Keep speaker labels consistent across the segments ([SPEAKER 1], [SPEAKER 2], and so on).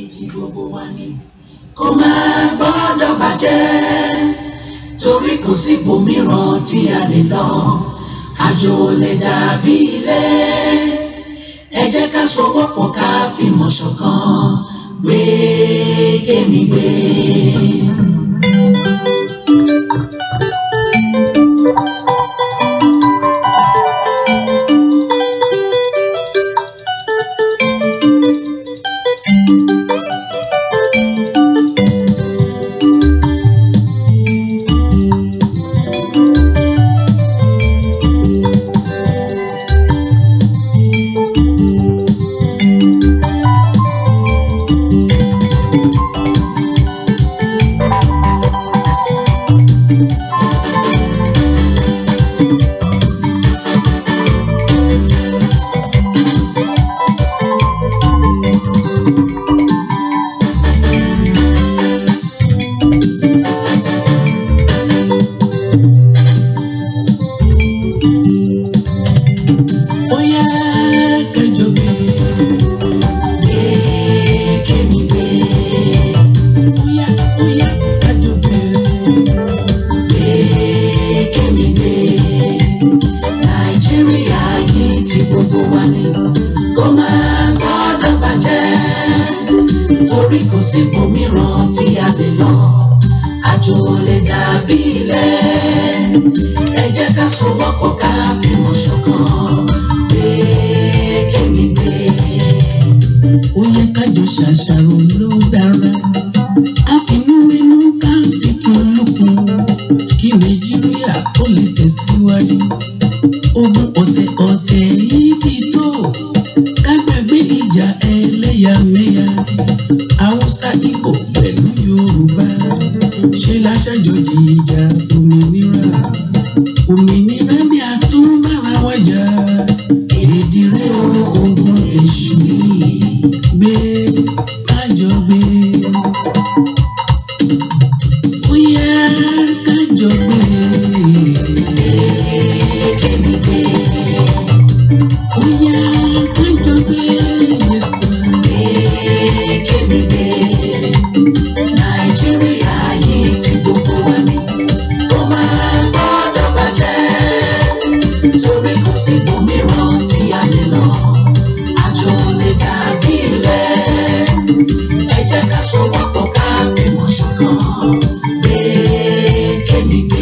[SPEAKER 1] tí gbogbo wa ní kó máa gbọ́dọ̀ bàjẹ́ torí kò sí ibòmíràn tí a lè lọ àjò lè dàbí ilé ẹ jẹ́ ká sowọ́pọ̀ ká fìmọ̀ ṣọ̀kan gbé kémi gbé.
[SPEAKER 2] Oya kájọ gbé.
[SPEAKER 1] Gbé kémi gbé.
[SPEAKER 2] Oya oya kájọ gbé.
[SPEAKER 1] gbé kémi gbé nàìjíríà yìí tí gbogbo wa ní kó máa gbọ́dọ̀ bàjẹ́ torí kò sí ibòmíràn tí a lè lọ àjò lè dàbí ilé ẹ jẹ́ ká sowọ́pọ̀ ká fìmọ̀ ṣọ̀kan gbé kémi gbé.
[SPEAKER 2] Oya kájọ ṣàṣàrò ló dára. Àfinúwénú ká fikùn lukùn. Kí Nàìjíríà ó lè tẹ̀síwájú. Ogun ọ̀tẹ̀ ọ̀tẹ̀ yìí ti tó. Ká gbàgbé ìjà ẹlẹ́yàmẹ̀yà. Haúsá Ìgbò pẹ̀lú Yorùbá. Ṣé láṣàjọjì ìjà òmìnira? Òmìnira bí a tún bára wájà. Èdè rẹ̀ ogun èṣù yìí gbé kájọ gbé. Bóyá kájọ gbé.
[SPEAKER 1] kémi gbé
[SPEAKER 2] Bóyá kájọ gbé. Yẹ̀sà.
[SPEAKER 1] gbé kémi gbé nàìjíríà yìí tí gbogbo wa ní kó máa gbọ́dọ̀ bàjẹ́ torí kò sí ibòmíràn tí a lè lọ àjò lè dàbí ilé ẹ jẹ́ ká sowọ́pọ̀ ká fìmọ̀ ṣọ̀kan gbé kémi gbé.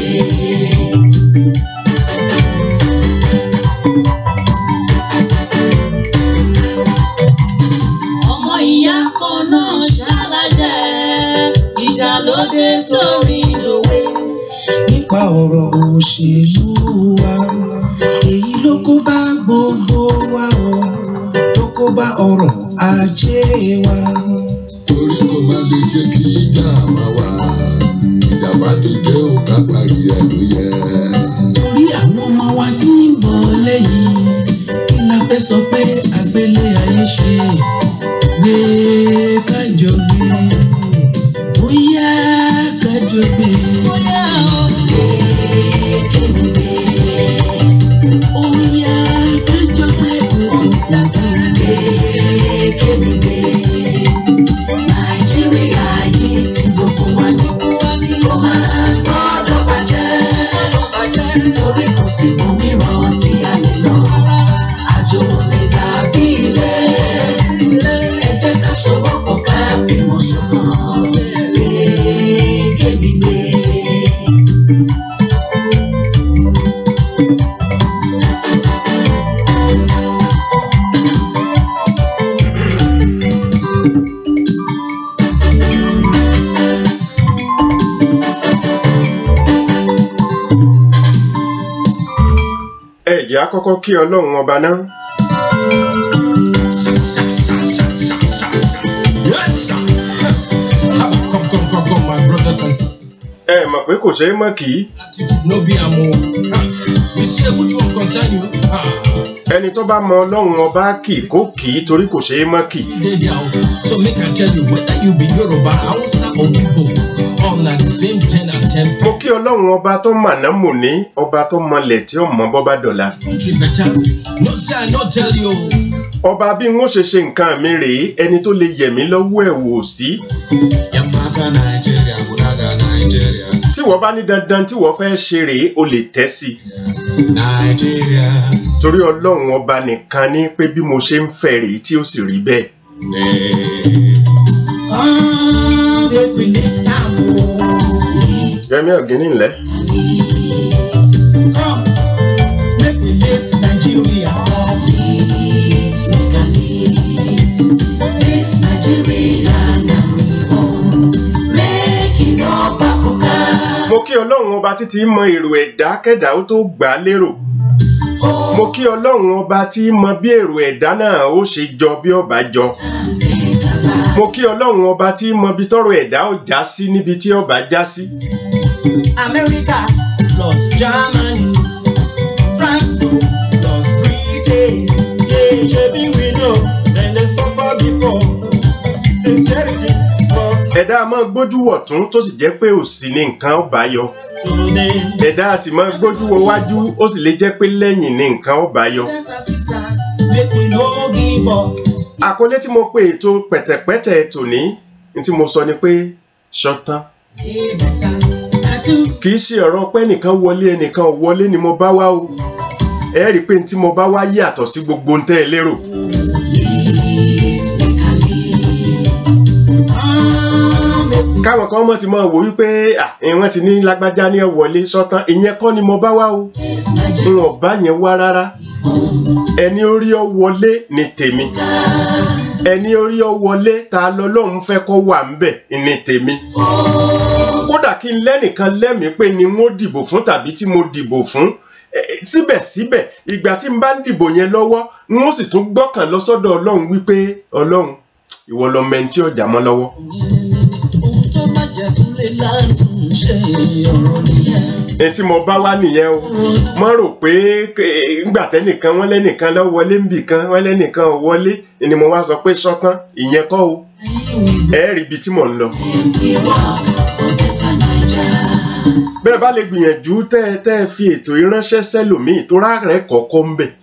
[SPEAKER 3] ọmọ ìyá kan náà ṣàlàjẹ ìjà lóde torí lòwe.
[SPEAKER 2] nípa ọ̀rọ̀ òṣèlú wa èyí ló kó bá gbogbo wa o tó kó bá ọrọ̀ ajé wa.
[SPEAKER 4] torí kò má lè jẹ́ kí ìjà máa wà ìjàmbá tó jẹ́ ò ká parí ẹ̀ ló yẹ.
[SPEAKER 2] torí àwọn ọmọ wa tí ń bọ̀ lẹ́yìn kí la fẹ́ sọ pé àgbélé ayé ṣe gbé kájọ gbé bóyá kájọ gbé
[SPEAKER 3] bóyá o
[SPEAKER 2] bóyá kájọ gbé
[SPEAKER 1] kémi gbé nàìjíríà yìí tí gbogbo wa ní kó máa gbọ́dọ̀ bàjẹ́ torí kò sí ibòmíràn tí a lè lọ àjò lè dàbí ilé ẹ jẹ́ ká sowọ́pọ̀ ká fìmọ̀ ṣọ̀kan gbé kémi gbé.
[SPEAKER 5] ẹ jẹ́ á kọ́kọ́ kí ọlọ́run ọba náà
[SPEAKER 6] Yes, sir. Come, come, come, come, my brothers and sisters.
[SPEAKER 5] ẹ mọ̀ pé kò ṣeé mọ̀ kì í
[SPEAKER 6] Attitude no be am o. Ah, You say which one concern you? Ah,
[SPEAKER 5] ẹni tó bá mọ ọlọ́run ọba kì í kó kì í torí kò ṣeé mọ̀ kì í
[SPEAKER 6] dey there o. So make I tell you whether you be Yoruba, Hausa or Igbo, all na the same ten and ten
[SPEAKER 5] mo kí ọlọ́run ọba tó màná mò ní ọba tó mọlẹ̀ tí ó mọ bọ́ bá dọ̀la
[SPEAKER 6] country better. No say I no tell you.
[SPEAKER 5] ọba bí n ó ṣe ṣe nǹkan mi rèé ẹni tó lè yẹ̀ mí lọ́wọ́ ẹ̀ wò sí
[SPEAKER 6] Yamaka Nigeria, Buraga Nigeria,
[SPEAKER 5] tí wọ́n bá ní dandan tí wọ́n fẹ́ ṣe rèé o lè tẹ́ sí i
[SPEAKER 6] Nigeria.
[SPEAKER 5] torí ọlọ́run ọba nìkan ní pé bí mo ṣe ń fẹ́ rèé tí ó sì rí bẹ́ẹ̀.
[SPEAKER 6] eh.
[SPEAKER 2] Ah, make we lift am o.
[SPEAKER 5] Yẹmí Ọ̀gíní ńlẹ́.
[SPEAKER 2] Come, make we lift Nigeria up.
[SPEAKER 1] Lead, make I lead. This Nigeria na we own. Make e no bakuka.
[SPEAKER 5] mo kí ọlọ́run ọba títí mọ èrò ẹ̀dá kẹ́dà ó tó gbà á lérò. mo kí ọlọ́run ọba tí mọ bí èrò ẹ̀dá náà ó ṣe jọ bí ọba jọ. mo kí ọlọ́run ọba tí mọ bí tọrọ ẹ̀dá ó já sí níbi tí ọba já sí.
[SPEAKER 2] America plus Germany, France plus Britain.
[SPEAKER 6] Yeah, shebi we know, dem dey suffer before. Sincerity for
[SPEAKER 5] ẹ̀dá a máa gbójú wọ̀ tún tó sì jẹ́ pé òsì ni nǹkan ọba yọ.
[SPEAKER 6] today.
[SPEAKER 5] ẹ̀dá a sì máa gbójú wọ wájú ó sì lè jẹ́ pé lẹ́yìn ni nǹkan ọba yọ.
[SPEAKER 2] Brothers and sisters, make we no give up.
[SPEAKER 5] àkọlé tí mo pe ètò pẹ̀tẹ̀pẹ̀tẹ̀ tòní ní tí mo sọ ni pé ṣọtán
[SPEAKER 2] Hey, better. I do.
[SPEAKER 5] kì í ṣe ọ̀rọ̀ pé ẹnìkan wọlé ẹnìkan ò wọlé ni mo bá wá o ẹ rí i pé ní tí mo bá wá yàtọ̀ sí gbogbo ohun tẹ́ ẹ lérò
[SPEAKER 1] Lead, make I lead.
[SPEAKER 2] Ah, make we
[SPEAKER 5] káwọn kan mọ̀ ti mọ̀ wò wípé à wọ́n ti ní lágbájá ní ẹ wọlé ṣọtán ìyẹn kọ́ ni mo bá wá o
[SPEAKER 1] This
[SPEAKER 5] n
[SPEAKER 1] Nigeria
[SPEAKER 5] ò bá yẹn wá rárá ẹni orí ọ wọlé ni tèmi ẹni orí ọ wọlé ta lọlọ́run fẹ́ kọ́ wà ń bẹ̀ ni tèmi kódà kí n lẹ́nìkan lẹ́mìí pé ni wọ́n dìbò fún tàbí tí mo dìbò fún eh, eh, síbẹ̀síbẹ̀ ìgbà tí n bá ń dìbò yẹn lọ́wọ́ n ó sì tún gbọ́kàn lọ sọ́dọ̀ ọlọ́run wípé ọlọ́run ìwọ lọ mẹ́ni tí ọjà mọ́ lọ́wọ́.
[SPEAKER 2] ohun tó bá jẹ́ tún lè láǹtún ṣe ọ̀rọ̀ nìyẹn.
[SPEAKER 5] ẹni tí mo bá wá nìyẹn o mo rò pé eh, ńgbà tẹ́nìkan wọ́n lẹ́nìkan lọ wọlé ńbì kan wọ́n lẹ́nìkan ò wọlé ni mo wá sọ pé sọ́tán ìyẹn kọ́ o ẹ rí ibi tí mò ń lọ.
[SPEAKER 1] we work for better Nigeria.
[SPEAKER 5] bẹ́ẹ̀ bá lè gbìyànjú tẹ́ ẹ tẹ́ ẹ fi ètò ìránṣẹ́ sẹ́lòmíì tó rárẹ̀ kọ̀ọ̀kan ń bẹ̀.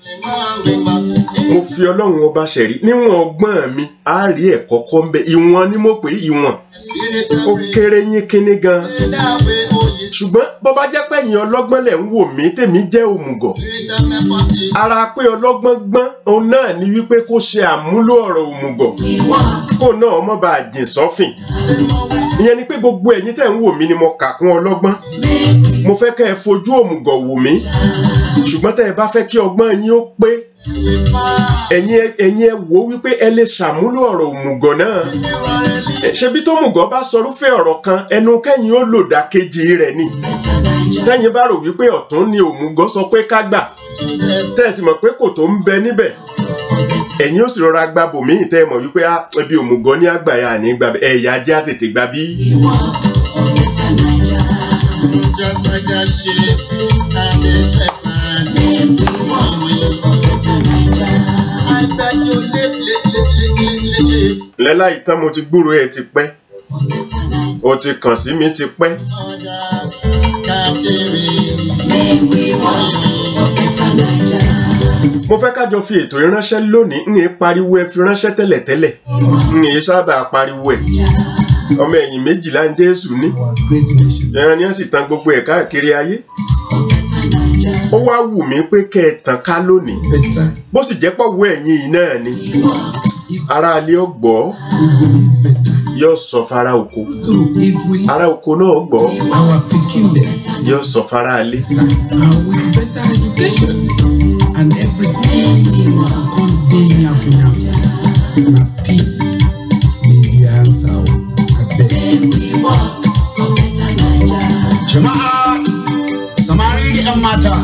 [SPEAKER 5] mo fi ọlọ́run ọba ṣẹ̀rí níwọ̀n ọgbọ́n mi á rí ẹ̀kọ́ kọ́ ń bẹ̀ ìwọ̀n ni mo pè é ìwọ̀n ó kéré yín kínní gan ṣùgbọ́n bó bá jẹ́ pé ẹ̀yin ọlọ́gbọ́n lẹ̀ ń wò mí tèmi jẹ́ òmùgọ̀ ara pé ọlọ́gbọ́n gbọ́n òun náà ni wípé kó ṣe àmúlò ọ̀rọ̀ òmùgọ̀
[SPEAKER 1] We work
[SPEAKER 5] kó náà mọ́ bá a jìn sọ́fìn ìyẹn ni pé gbogbo ẹ̀yin tẹ̀ ń wò mí ni mo kà kún ọlọ́gbọ́n mo fẹ́ kẹ́ ẹ fojú òmùgọ̀ wò mí ṣùgbọ́n tẹ́ ẹ bá fẹ́ kí ọgbọ́n yín ó pé ẹ̀yin ẹ- ẹ̀yin ẹ wò ó wípé ẹ lè ṣàmúlò ọ̀rọ̀ òmùgọ̀ náà Ẹ, ṣebí tó mùgọ̀ bá sọrúfẹ́ ọ̀rọ̀ kan ẹnu kẹ́yìn ó lò dákejì rẹ̀ ni
[SPEAKER 1] better Nigeria.
[SPEAKER 5] tẹ́yìn bá rò wípé ọ̀tún ni òmùgọ̀ sọ pé ká gbà tẹ́ ẹ sì mọ̀ pé kò tó ń bẹ níbẹ̀ ẹ̀yin ó sì rọra gba bòmíì tẹ́ ẹ mọ̀ wípé ah, ẹbí òmùgọ̀ ní àgbàyà ní gbà ẹ̀yà ajá tètè gbà bí.
[SPEAKER 1] We work for better Nigeria.
[SPEAKER 4] Just like a sheep and a shepherd.
[SPEAKER 1] Make we work for better Nigeria.
[SPEAKER 4] I beg you, live, live, live, live, live, live.
[SPEAKER 5] lẹ́la ìtàn mo ti gbúrò ẹ̀ ti pẹ́
[SPEAKER 1] For better Nigeria.
[SPEAKER 5] o ti kàn sí mi ti pẹ́
[SPEAKER 4] Ọjà kàtìrì.
[SPEAKER 1] Make we work for better Nigeria.
[SPEAKER 5] mo fẹ́ kájọ fi ètò ìránṣẹ́ lónìí ń yé pariwo ẹ fi ránṣẹ́ tẹ́lẹ̀tẹ́lẹ̀ ń yé sábà pariwo ẹ̀ ọmọ ẹ̀yìn méjìlá ń jésù ní
[SPEAKER 2] Our great nation.
[SPEAKER 5] ẹran ni wọ́n sì tan gbogbo ẹ̀ káàkiri ayé
[SPEAKER 1] For better Nigeria.
[SPEAKER 5] ó wá wù mí pé kẹ́ ẹ tàn ká lónìí
[SPEAKER 2] Better.
[SPEAKER 5] bó sì jẹ́ pọ̀wọ́ ẹ̀yìn yìí náà ni
[SPEAKER 1] We work
[SPEAKER 5] ara alẹ́ ó gbọ́
[SPEAKER 2] We go live better.
[SPEAKER 5] yóò sọ fara oko
[SPEAKER 2] True. If we
[SPEAKER 5] ara oko náà gbọ́
[SPEAKER 2] our pikin them
[SPEAKER 5] yóò sọ fara alẹ́
[SPEAKER 2] and with better education and everything come dey yafu yafu na peace be the answer o abeg.
[SPEAKER 1] we work for better Nigeria.
[SPEAKER 7] Jama'a samari da 'yan mata,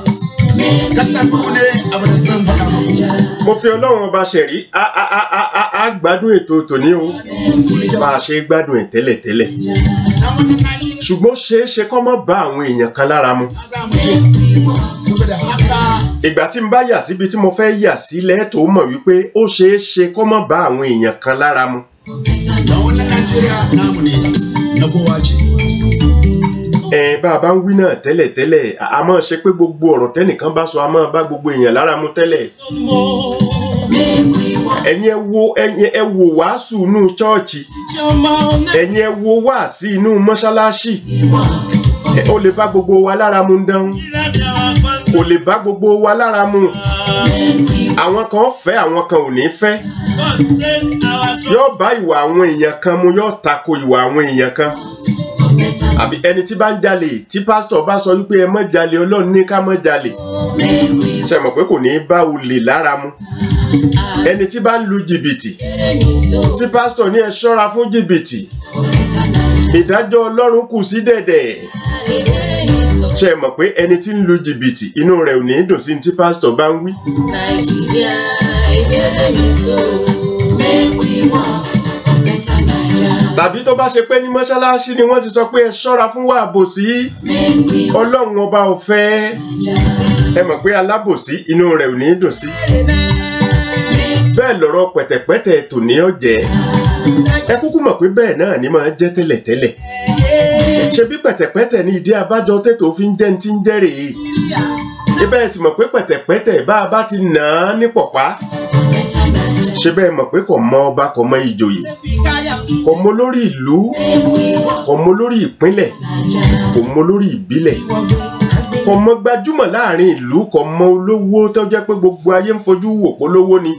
[SPEAKER 7] kasar ku ne abu da zan faɗa muku.
[SPEAKER 5] mo fi ọlọ́run ọba ṣẹ̀rí á á á á á á gbádùn ètò tòní o bá a ṣe gbádùn ẹ̀ tẹ́lẹ̀tẹ́lẹ̀
[SPEAKER 7] Na wannan naki
[SPEAKER 5] ṣùgbọ́n ṣeé ṣe kọ́ mọ́ bá àwọn èèyàn kan lára mu
[SPEAKER 7] na za mu je. Saboda haka
[SPEAKER 5] ìgbà tí n bá yà síbi tí mo fẹ́ yà sílẹ̀ tó mọ̀ wípé ó ṣeé ṣe kọ́ mọ́ bá àwọn èèyàn kan lára mu
[SPEAKER 7] na wannan Najeriya namu ne na kowa ce.
[SPEAKER 5] ẹ bá a bá ń wí náà tẹ́lẹ̀tẹ́lẹ̀ a- a máa ṣe pé gbogbo ọ̀rọ̀ tẹ́nìkan bá sọ a máa bá gbogbo èèyàn lára mu tẹ́lẹ̀
[SPEAKER 6] more
[SPEAKER 5] ẹ̀yin ẹ wo ẹ̀yin ẹ wo wàásù inú chọ́ọ̀chì ẹ̀yin ẹ wo wáàsí inú mọ́ṣáláṣí ẹ, ó lè bá gbogbo wa lára mu dán kò lè bá gbogbo wa lára mu àwọn kan fẹ́ àwọn kan ò ní fẹ́ yóò bá ìwà àwọn èèyàn kan mu yóò tako ìwà àwọn èèyàn kan àbí ẹni tí bá ń jalè tí pásítọ̀ bá sọ wípé ẹ má jalè ọlọ́run ní ká má jalè ṣe mọ̀ pé kò ní bá olè lára mu ẹni tí bá ń lu jìbìtì tí pásítọ̀ ní ẹ ṣọ́ra fún jìbìtì ìdájọ́ ọlọ́run kù sí dẹ̀dẹ̀ ṣe mọ̀ pé ẹni tí ń lu jìbìtì inú rẹ̀ ò ní dùn sí ní tí pásítọ̀ bá ń wí
[SPEAKER 3] Nàìjíríà ìbéèrè mi so. Make we work for better Naija.
[SPEAKER 5] tàbí tó bá ṣe pé ní mọ́ṣáláṣí ni wọ́n ti sọ pé ẹ ṣọ́ra fún wa àbòsí
[SPEAKER 3] Make we work
[SPEAKER 5] ọlọ́run ọba ò fẹ́ ẹ mọ̀ pé alábòsí inú rẹ̀ ò ní dùn sí bẹ́ẹ̀ lọ̀rọ̀ pẹ̀tẹ̀pẹ́tẹ̀ tòní ọ̀jẹ̀ ẹ kúkú mọ̀ pé bẹ́ẹ̀ náà ni máa jẹ́ tẹ́lẹ̀tẹ́lẹ̀ ṣe bí pẹ̀tẹ̀pẹ́tẹ̀ ní ìdí abájọ tètò fi ń jẹ́ ní ti ń jẹ́ rèé ibẹ̀ sì mọ̀ pé pẹ̀tẹ̀pẹ́tẹ̀ bá a bá ti nà á ní pọ̀pá
[SPEAKER 3] better Naija.
[SPEAKER 5] ṣe bẹ́ẹ̀ mọ̀ pé kò mọ ọba kò mọ ìjòyè kò mọ lórí ìlú kò mọ lórí ìpínlẹ̀ kò mọ lórí ìbílẹ̀ kò mọ gbajúmọ̀ láàrin ìlú kò mọ olówó tó jẹ́ pé gbogbo ayé ń fojú wò polówó ni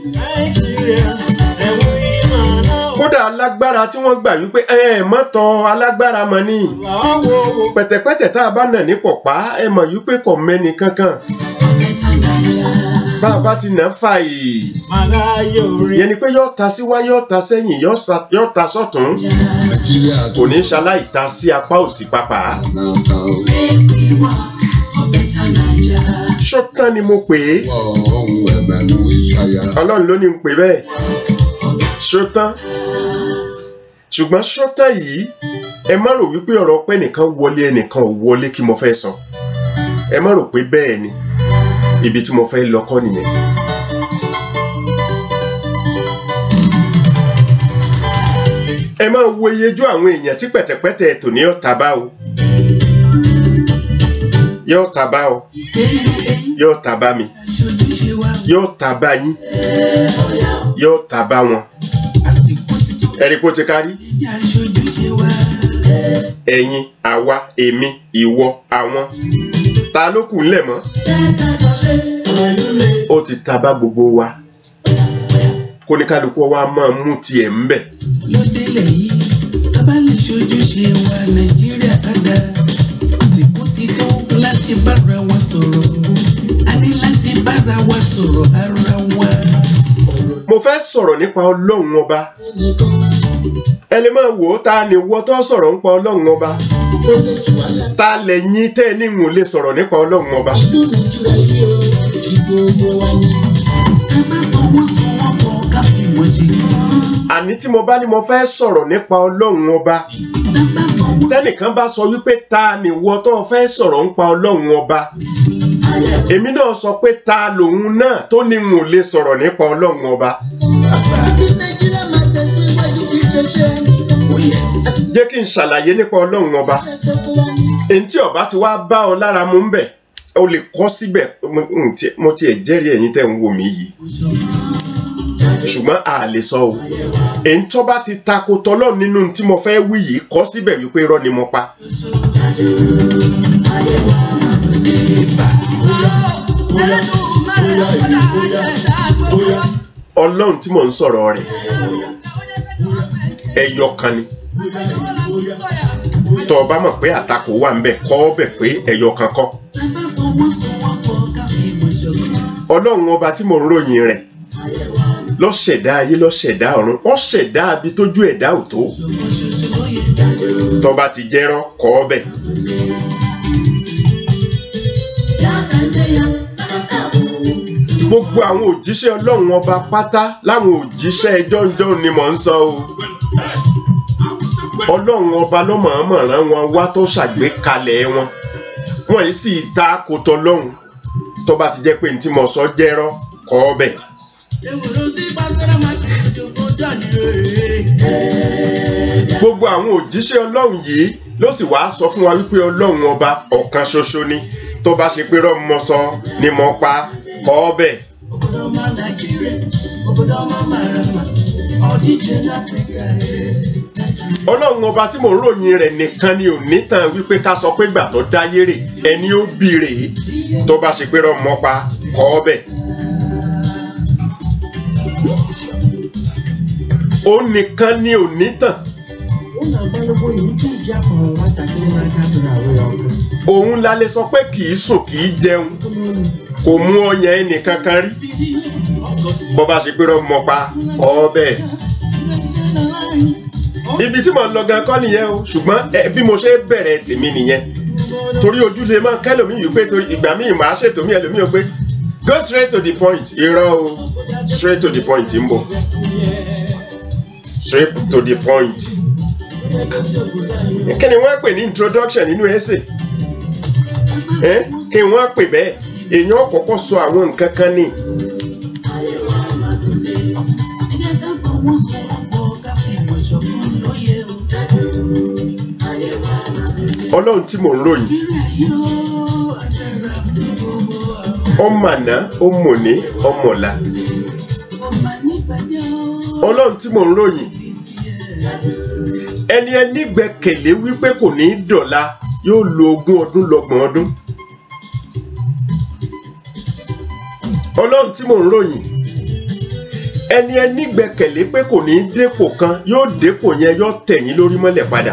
[SPEAKER 5] kódà alágbára tí wọ́n gbà wípé ẹ ẹ mọ́tọ́ alágbára mọ́ ni pẹ̀tẹ̀pẹ̀tẹ̀ tá a bá nà ní pọ̀pá ẹ mọ̀ wípé kò mẹ́ni kankan
[SPEAKER 3] Better Naija.
[SPEAKER 5] bá a bá ti nà fà yìí yẹn ni pé yóò ta síwá yóò ta sẹ́yìn yóò sa- yóò ta sọ́tún
[SPEAKER 4] nàìjíríà
[SPEAKER 5] kò ní ṣaláì ta sí apá òsì pàpà
[SPEAKER 4] náà kan
[SPEAKER 3] Make we work for better Naija.
[SPEAKER 5] ṣọ́tán ni mo pè é
[SPEAKER 4] wọ ohun ẹ̀mẹ̀nu ìṣàyà
[SPEAKER 5] ọlọ́run ló ní n pè bẹ́ẹ̀ ṣọ́tán ṣùgbọ́n ṣọ́tán yìí ẹ má rò wípé ọ̀rọ̀ pé ẹnìkan wọlé ẹnìkan ò wọlé kí mo fẹ́ sọ ẹ má rò pé bẹ́ẹ̀ ni ibi tí mo fẹ́ lọ kọ́ nìyẹn. ẹ máa wo iyejú àwọn èèyàn tí pẹ̀tẹ̀pẹ̀tẹ̀ tòní ọ̀tá bá o yóò ta bá o yóò ta bá mi
[SPEAKER 2] Aṣojúṣe wa
[SPEAKER 5] yóò ta bá yín yóò ta bá wọn
[SPEAKER 2] àsìkò títún
[SPEAKER 5] ẹ̀rí kó ti kárí
[SPEAKER 2] ẹ̀yà aṣojúṣe wa.
[SPEAKER 5] ẹ̀yin àwa èmi ìwọ àwọn ta ló kù ńlẹ̀ mọ́ ó ti ta bá gbogbo wa kóníkálukú wa máa mú tiẹ̀ ń bẹ̀
[SPEAKER 2] ló délẹ̀ yìí tá bá lè ṣojúṣe wa nàìjíríà á dá àsìkò ti tó láti bára wa sọ̀rọ̀ a ní láti bára wa sọ̀rọ̀ ara wa.
[SPEAKER 5] mo fẹ́ sọ̀rọ̀ nípa ọlọ́run ọba ẹ lè máa wò ó ta ni wọ́ tó sọ̀rọ̀ nípa ọlọ́run ọba ta lẹ́yìn tẹ́ ẹ ní ìwọ̀n lè sọ̀rọ̀ nípa ọlọ́run ọba
[SPEAKER 2] ká má fọwọ́sowọ́pọ̀ ká fi wọ́n ṣe kán.
[SPEAKER 5] àní tí mo bá ní mo fẹ́ sọ̀rọ̀ nípa ọlọ́run ọba
[SPEAKER 2] tá bá fọwọ́
[SPEAKER 5] tẹ́nìkan bá sọ wípé ta ni wọ́ tó fẹ́ sọ̀rọ̀ nípa ọlọ́run ọba èmi náà sọ pé ta lòun náà tó ní ìwọ̀n lè sọ̀rọ̀ nípa ọlọ́run ọba
[SPEAKER 2] ó yẹ
[SPEAKER 5] jẹ́ kí n ṣàlàyé nípa ọlọ́run ọba èyí tí ọba ti wá bá ọ lára mu ń bẹ̀ o lè kọ́ síbẹ̀ mo- n tiẹ̀- mo tiẹ̀ jẹ́rìí ẹ̀yin tẹ́ ń wò mí yìí ṣùgbọ́n a lè sọ o èyí tó bá ti tako tọlọ́ nínú tí mo fẹ́ wí yìí kọ́ síbẹ̀ wípé irọ́ ni mo pa ọlọ́run tí mò ń sọ̀rọ̀ rẹ̀ ẹyọ kan ni tó o bá mọ̀ pé àtakò wà ń bẹ̀ kọ́ ọ bẹ̀ pé ẹyọ kan kọ́
[SPEAKER 2] tá bá fọwọ́sowọ́pọ̀ ká fi wọ́n ṣọ̀kan.
[SPEAKER 5] ọlọ́run ọba tí mò ń ròyìn rẹ̀ ló ṣẹ̀dá ayé ló ṣẹ̀dá ọ̀run ó ṣẹ̀dá abi tójú ẹ̀dá ò tó
[SPEAKER 2] ṣọ̀kan ṣoṣo ló yẹ.
[SPEAKER 5] tó bá ti jẹ́rọ́ kọ́ ọ bẹ̀ gbogbo àwọn òjíṣẹ́ ọlọ́run ọba pátá láwọn òjíṣẹ́ ẹjọ́njọ́ ni mò ń sọ o ọlọ́run ọba ló mọ̀ọ́mọ̀ rán wọn wá tó ṣàgbékalẹ̀ wọn wọn yìí sì ta kòtò lọ́hùn tó bá ti jẹ́ pé ní tí mo sọ jẹ́rọ́ kọ́ ọ bẹ̀ gbogbo àwọn òjíṣẹ́ ọlọ́run yìí ló sì wá sọ fún wa wípé ọlọ́run ọba ọ̀kan ṣoṣo ni tó bá ṣe pé rọ́ọ̀mù mọ́ sọ ni mo pa kọ́ ọ bẹ̀
[SPEAKER 2] obodo ọma Naijiria obodo ọma mara mma ọdịje n'Afrịka ee.
[SPEAKER 5] ọlọ́run ọba tí mò ń ròyìn rẹ̀ nìkan ni ò ní tàn wípé ká sọ pé gbà tó dáyé rè ẹni ó bí rèé tó bá ṣe pé rọmọ pa kọ́ ọ bẹ̀. ó nìkan ni ò ní tàn
[SPEAKER 2] ụlọ agbalụgbo iwu nke iji akọrọ nwatakịrị n'aka tụrụ arụ ya ọkụ
[SPEAKER 5] òun la lè sọ pé kì í sùn kì í jẹun kò mú ọyàn ẹnì kankan rí bó bá ṣe pé rọmọ pa kọ́ ọ bẹ̀. ibi tí mò ń lọ gan kọ́ nìyẹn o ṣùgbọ́n ẹ, bí mo ṣe bẹ̀rẹ̀ tèmi nìyẹn torí ojú lè máa kẹ́lòmíì wípé torí ìgbà míì máa ṣètò mí ẹlòmíì ó pé go straight to the point irọ́ o straight to the point ń bọ̀ straight to the point kí ni wọ́n pè ní introduction nínú essay ẹ́ kí wọ́n pè bẹ́ẹ̀ èèyàn kọ́kọ́ sọ àwọn nǹkan kan ní ọlọ́run tí mò ń ròyìn ọmọ àná ọmọní ọmọọ̀la ọlọ́run tí mò ń ròyìn ẹni ẹni gbẹ́kẹ̀lé wípé kò ní í dọ̀la yóò lo ogún ọdún lọ́gbọ̀n ọdún ọlọ́run tí mò ń ròyìn ẹni ẹni gbẹ́kẹ̀lé pé kò ní í dépò kan yóò dépò yẹn yóò tẹ̀yìn lórí mọ́lẹ̀ padà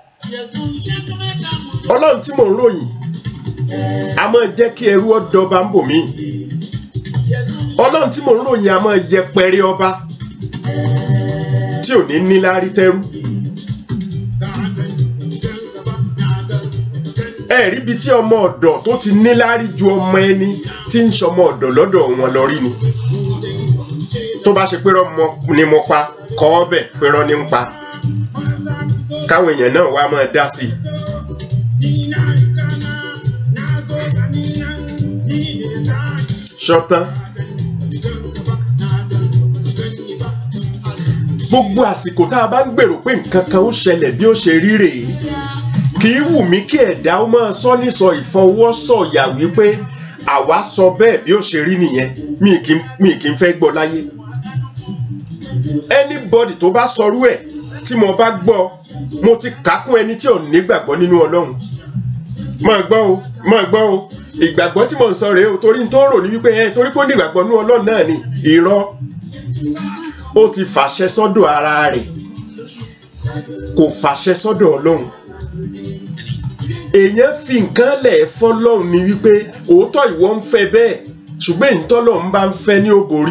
[SPEAKER 5] ọlọ́run tí mò ń ròyìn a máa jẹ́ kí ẹrú ọdọba ń bò mí ọlọ́run tí mò ń ròyìn a máa jẹ pẹrẹ ọba tí ò ní níláárí tẹ́rú ẹ rí ibi tí ọmọ ọ̀dọ̀ tó ti níláárí ju ọmọ ẹni tí ń ṣọmọ ọ̀dọ̀ lọ́dọ̀ wọn lọ rí ni tó bá ṣe pé rọmọ ni mo pa kọ́ ọ bẹ̀ pé rọ ní ń pa káwọn èèyàn náà wá máa dá sí i. ṣọtán gbogbo àsìkò tá a bá ń gbèrò pé nǹkan kan ó ṣẹlẹ̀ bí ó ṣe rí rèé kì í wù mí kí ẹ̀dá ó máa sọ nísọ ìfọwọ́sọ̀yà wípé àwa sọ bẹ́ẹ̀ bí ó ṣe rí nìyẹn mi kì í mi kì í fẹ́ gbọ́ láyé anybody tó bá sọrú ẹ̀ tí mo bá gbọ́ mo ti kà á kún ẹni tí ò nígbàgbọ́ nínú ọlọ́run máa gbọ́ o máa gbọ́ o ìgbàgbọ́ tí mo ń sọ rèé o torí n tó rò ní wípé ẹ torí pé ó ní ìgbàgbọ́ nínú ọlọ́run náà ni irọ́ ó ti fàṣẹ sọ́dọ̀ ara rẹ̀ kò fàṣẹ sọ́dọ̀ ọlọ́run èèyàn fi nǹkan lẹ̀ fọlọ́run ni wípé òótọ́ ìwọ ń fẹ́ bẹ́ẹ̀ ṣùgbọ́n èyí tọ́lọ́run bá ń fẹ́ ní òbórí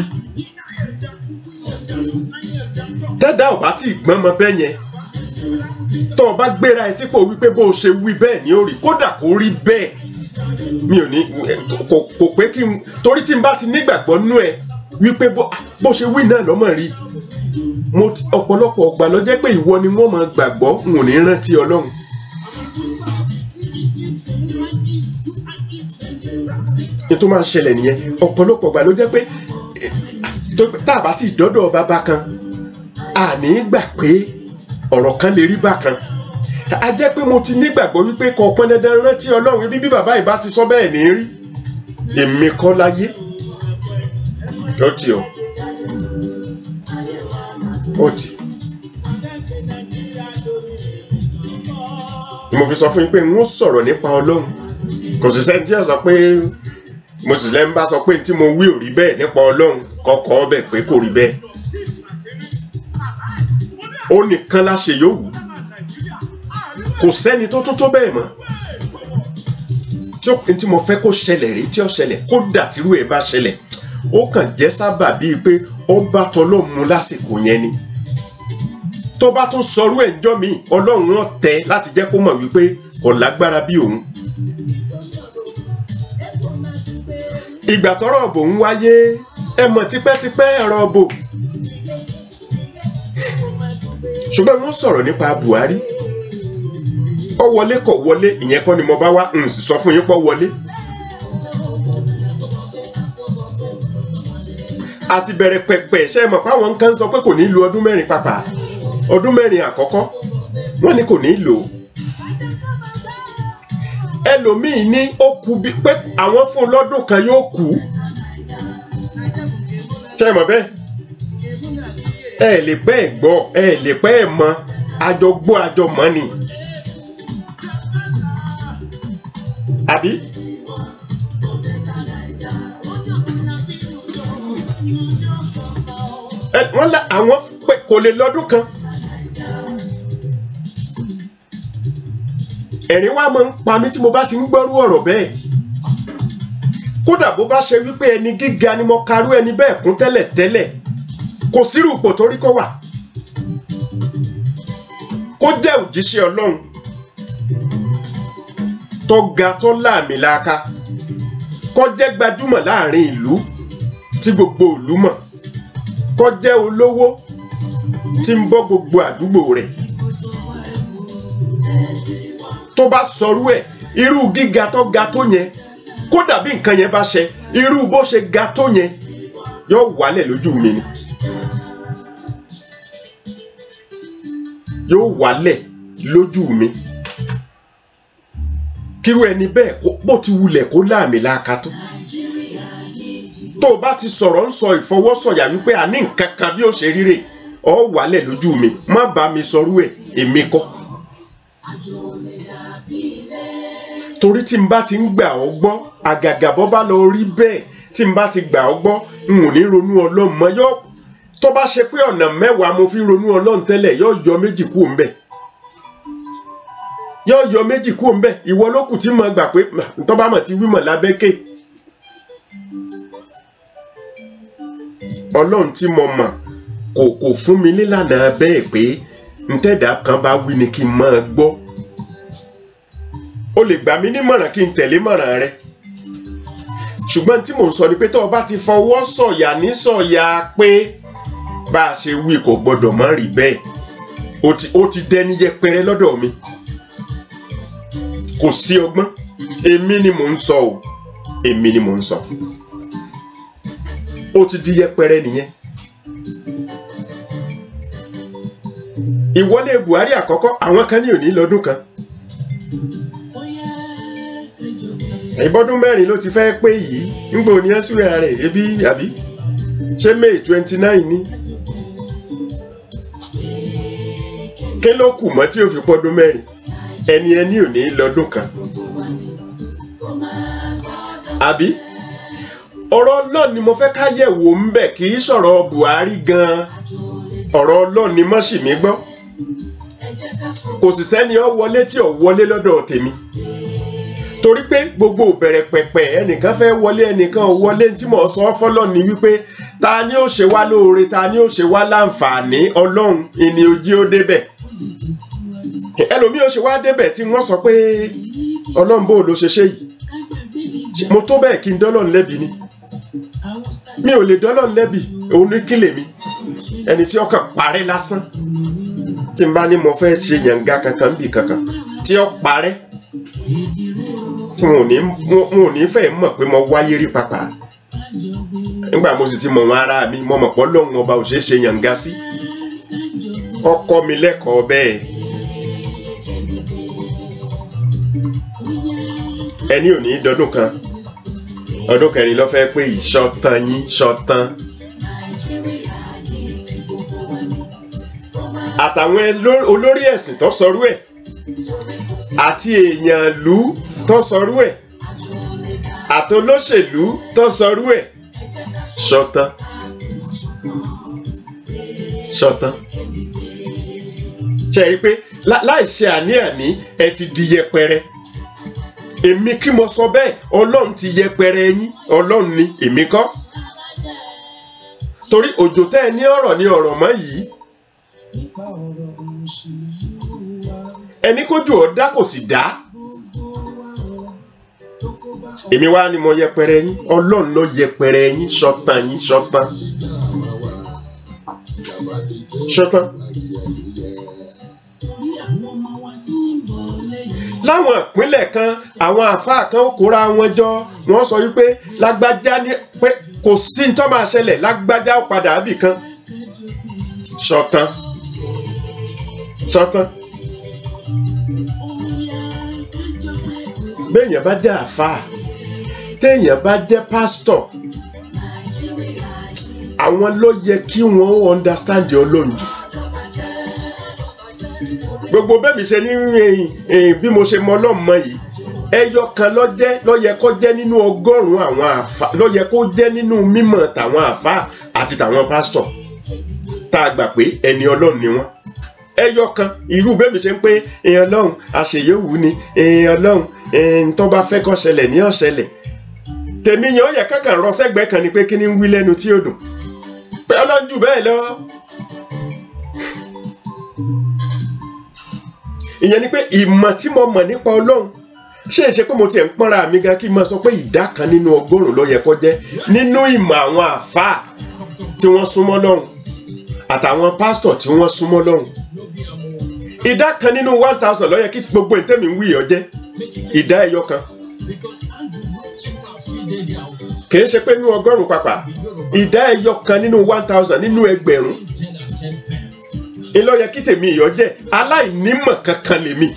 [SPEAKER 5] tẹ́dá ò bá tí ì gbọ́n mọ bẹ́ẹ̀ yẹn tó o bá gbéra ẹ sípò wípé bó o ṣe wí bẹ́ẹ̀ ni ó rí kódà kó rí bẹ́ẹ̀ mi ò ní kò kò pé kí n torí tí n bá ti nígbàgbọ́ nú ẹ wípé bó bó ṣe wí náà lọ́mọ rí mo ti ọ̀pọ̀lọpọ̀ ọgbà ló jẹ́ pé ìwọ ni wọ́n máa gbàgbọ́ n ò ní rántí ọlọ́run ètò máa ń ṣẹlẹ̀ nìyẹn ọ̀pọ̀lọpọ̀ ọgbà ló jẹ́ pé eh, tó- tá a bá ti dọ́dọ̀ bàbá kan àní gbà pé ọ̀rọ̀ kan lè rí bákan a jẹ́ pé mo ti nígbàgbọ́ wípé kò pọn dandan rántí ọlọ́run ibi bí bàbá ìbá ti sọ bẹ́ẹ̀ ní rí èmi kọ́ láyé ó ti o ó ti mo fi sọ fún yín pé n ó sọ̀rọ̀ nípa ọlọ́run kò sì sẹ́ni tí a sọ pé mo sì lẹ́ ń bá sọ pé tí mo wí ò rí bẹ́ẹ̀ nípa ọlọ́run kọ́kọ́ ọbẹ̀ pé kò rí bẹ́ẹ̀ ó nìkan la ṣe yóò wù kò sẹ́ni tó tó tó bẹ́ẹ̀ mọ́ tí ó tí mo fẹ́ kó ṣẹlẹ̀ rí tí ó ṣẹlẹ̀ kó dà tírú ẹ̀ bá ṣẹlẹ̀ ó kàn jẹ́ sábà bíi pé ó bá tọ́lọ́ mu lásìkò yẹn ni tó bá tún sọrú ẹ̀ ńjọ́ mi ọlọ́run wọn tẹ láti jẹ́ kó mọ̀ wípé kò lágbára bí òun ìgbà tọ́rọ̀ ọ̀bò ń wáyé ẹ mọ̀ tipẹ́tipẹ́ ẹ̀rọ ọ̀bò ṣùgbọ́n wọ́n sọ̀rọ̀ nípa Buhari ó wọlé kò wọlé ìyẹn kọ́ ni mo bá wá n sì sọ fún yín pọ́ wọlé. àti bẹ̀rẹ̀ pẹ̀pẹ̀ ṣe é mọ̀ pé àwọn kan sọ pé kò ní lo ọdún mẹ́rin pàpà ọdún mẹ́rin àkọ́kọ́ wọ́n ní kò ní lò ó ẹlòmíì ní ó kú bí pé àwọn fún un lọ́dún kan yóò kú ṣe é mọ̀ bẹ́ẹ̀ ẹ lè pẹ́ ẹ̀ gbọ́ ẹ lè pẹ́ ẹ̀ mọ̀ àjọ gbọ́ àjọ mọ̀ ni àbí. ẹ wọ́n la àwọn pé kò lè lọ́dún kan ẹ̀rín wa máa ń pa mí tí mo bá ti ń gbọ́rú ọ̀rọ̀ bẹ́ẹ̀ kódà bó bá ṣe wípé ẹni gíga ni mo karú ẹni bẹ́ẹ̀ kún tẹ́lẹ̀ tẹ́lẹ̀ kò sírù ipò tó rí kó wà kó jẹ́ òjíṣẹ́ ọlọ́run tó ga tó láàmìlàaka kó jẹ́ gbajúmọ̀ láàrin ìlú tí gbogbo ìlú mọ̀ kó jẹ́ olówó tí ń bọ́ gbogbo àdúgbò rẹ̀ tó bá sọrú ẹ̀ irú gíga tó ga tó yẹn kódà bí nǹkan yẹn bá ṣe irú bó ṣe ga tó yẹn yóò wálẹ̀ lójú mi ni yóò wálẹ̀ lójú mi kírú ẹni bẹ́ẹ̀ kó- bó ti wulẹ̀ kó láàmì láaka tó tó o bá ti sọ̀rọ̀ ń sọ ìfọwọ́sọ̀yà wípé a ní nǹkan kan bí ó ṣe ríre ọ wálẹ̀ lójú mi má bá mi sọrú ẹ̀ èmi kọ́ torí tí n bá ti ń gbà ọ́ gbọ́ àgàgà bọ́ bá lọ rí bẹ́ẹ̀ tí n bá ti gbà ọ́ gbọ́ n ò ní ronú ọlọ́run mọ́ yọ tó bá ṣe pé ọ̀nà mẹ́wàá mo fi ronú ọlọ́run tẹ́lẹ̀ yóò yọ méjì kú òun bẹ̀ yóò yọ méjì kú òun bẹ̀ ìwọ ló kù tí mo gbà pé tó bá mọ̀ ti wí mọ̀ lábẹ́kẹ̀ ọlọ́run tí mo mọ̀ kò kò fún mi nílànà bẹ́ẹ̀ pé ntẹ́dà kan bá wí ni kí n máa gbọ́ o lè gbà mí nímọ̀ràn kí n tẹ̀lé mọ̀ràn rẹ ṣùgbọ́n tí mò ń sọ ni pé tó o bá ti fọwọ́ sọ̀yà ní sọ̀yà pé bá a ṣe wí kò gbọ́dọ̀ má rí bẹ́ẹ̀ o ti o ti dẹni yẹpẹrẹ lọ́dọ̀ mi kò sí ọgbọ́n èmi ni mò ń sọ o èmi ni mò ń sọ o ti di yẹpẹrẹ nìyẹn ìwọlé Buhari àkọ́kọ́ àwọn kan ní òní lọ́dún kan ìbọ́dún mẹ́rin ló ti fẹ́ pé yìí ńgbò ní ẹ́sùrẹ́ rẹ̀ ebi àbí ṣé May twenty nine ni kí ló kù mọ́ tí ó fi pọ́dún mẹ́rin ẹni ẹni ò ní lọ́dún kan àbí ọ̀rọ̀ Ọlọ́run ni mo fẹ́ ká yẹ̀wò ń bẹ̀ kì í sọ̀rọ̀ Buhari gan-an ọ̀rọ̀ Ọlọ́run ni mọ́ sì mí gbọ́ kò sì sẹ́ni ọ wọlé tí ò wọlé lọ́dọ̀ tèmi torí pé gbogbo bẹ̀rẹ̀ pẹ̀pẹ̀ ẹnìkan fẹ́ wọlé ẹnìkan ò wọlé tí mo sọ fọ́lọ́ ni wípé ta ni ó ṣe wá lóore ta ni ó ṣe wá láǹfààní ọlọ́run ìní ojí ó débẹ̀ ẹlòmíì ó ṣe wá débẹ̀ tí wọ́n sọ pé ọlọ́run bó ló ṣe ṣe yìí mo tó bẹ́ẹ̀ kí n dọ́lọ́run lẹ́bi ni mi ò lè dọ́lọ́run lẹ́bi òun ní kílè mi ẹni tí ọkàn parẹ́ lásán tí n bá ní mo fẹ́ ṣe yànga kankan bì kankan tí ó parẹ́ tí wọn ò ní wọn ò ní fẹ́ mọ̀ pé mo wáyé rí pàpà nígbà mo sì ti mọ̀ wọn ara mi mo mọ̀ pé Ọlọ́run ọba ò ṣeé ṣe yànga sí ọkọ mi lẹ́kọ̀ọ́ bẹ́ẹ̀ ẹni ò ní dọdún kan ọdún kẹrin ló fẹ́ pé ìṣọ̀tàn yín ṣọ̀tàn àtàwọn ẹló- olórí ẹ̀sìn tó sọrú ẹ̀ àti èèyàn ìlú tó sọrú ẹ̀ àtolóṣèlú tó sọrú ẹ̀ ṣọ̀tàn ṣọ̀tàn ṣe rí i pé lá- láì ṣe àní-àní ẹ ti di yẹpẹrẹ èmi kí mo sọ bẹ́ẹ̀ ọlọ́run ti yẹpẹrẹ yín ọlọ́run ni èmi kọ́ torí òjò tẹ́ ẹ ní ọ̀rọ̀ ní ọ̀rọ̀ mọ́ yìí ẹni kójú ọ̀dá kò sì dá èmi wá ni mo yẹpẹrẹ yín ọlọ́run ló yẹpẹrẹ yín ṣọ̀tàn yín ṣọ̀tàn ṣọ̀tàn láwọn ìpínlẹ̀ kan àwọn àáfàá kan ó kóra wọn jọ wọ́n sọ wípé lágbájá ní pé kò sí ní tó máa ṣẹlẹ̀ lágbájá ó padà bì kan ṣọ̀tàn ṣọ̀tàn béèyàn bá jẹ́ àáfàá téèyàn bá jẹ́ pásítọ̀ àwọn ló yẹ kí wọ́n understand ọlọ́run jù gbogbo bẹ́ẹ̀ mi ṣe ní eh, eh, bí mo ṣe mọ ọlọ́run mọ yìí ẹyọ kan ló jẹ́ ló yẹ kó jẹ́ nínú ọgọ́rùn-ún àwọn àfa ló yẹ kó jẹ́ nínú mímọ̀ tàwọn àfa àti tàwọn pásítọ̀ tá a gbà pé ẹni ọlọ́run ni wọ́n ẹyọ kan irú bẹ́ẹ̀ mi ṣe ń pé èèyàn ọlọ́run àṣeyẹ̀wò ni èèyàn ọlọ́run èèyàn tó bá fẹ́ kó ṣẹlẹ̀ ní ọ̀ṣẹlẹ̀ tèmi yẹn ó yẹ kankan rọ sẹ́gbẹ̀ẹ́ kan ni pé kí ni ń wí lẹ́nu tí ó dùn pé ọlọ́run jù bẹ́ẹ̀ lọ. ìyẹn ni pé ìmọ̀ tí mo mọ̀ nípa ọlọ́run ṣé é ṣe pé mo tiẹ̀ ń pọ́nra mi gan kí n máa sọ pé ìdá kan nínú ọgọ́rùn-ún ló yẹ kó jẹ́ nínú ìmọ̀ àwọn àfáà tí wọ́n súnmọ́ lọ́hùn àtàwọn pásítọ̀ tí wọ́n súnmọ́ lọ́hùn ìdá kan nínú one thousand ló yẹ kí gbogbo ìtẹ́mi ń wí ọ jẹ́ ìdá ẹyọ kan kì í ṣe pé nínú ọgọ́rùn-ún pàpà ìdá ẹyọ kan nínú one thousand nínú ẹgbẹ̀rún ìlọ yẹ kí tèmi ìyọ jẹ́ aláìnímọ̀ kankan lèmi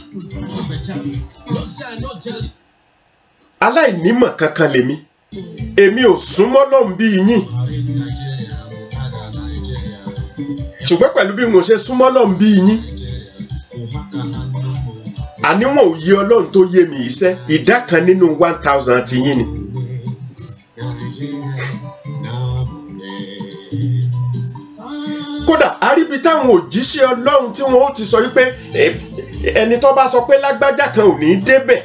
[SPEAKER 5] aláìnímọ̀ kankan lèmi èmi ò súnmọ́ lọ́hùn bí yín ṣùgbọ́n pẹ̀lú bí mo ṣe súnmọ́ lọ́hùn bí yín àníwọ̀n òye ọlọ́run tó yé mi iṣẹ́ ìdá kan nínú one thousand ti yín ni. kódà àríbi táwọn òjíṣẹ́ ọlọ́run tí wọ́n ó ti sọ wípé eh, ẹni tó bá sọ pé lágbájá kan ò ní í débẹ̀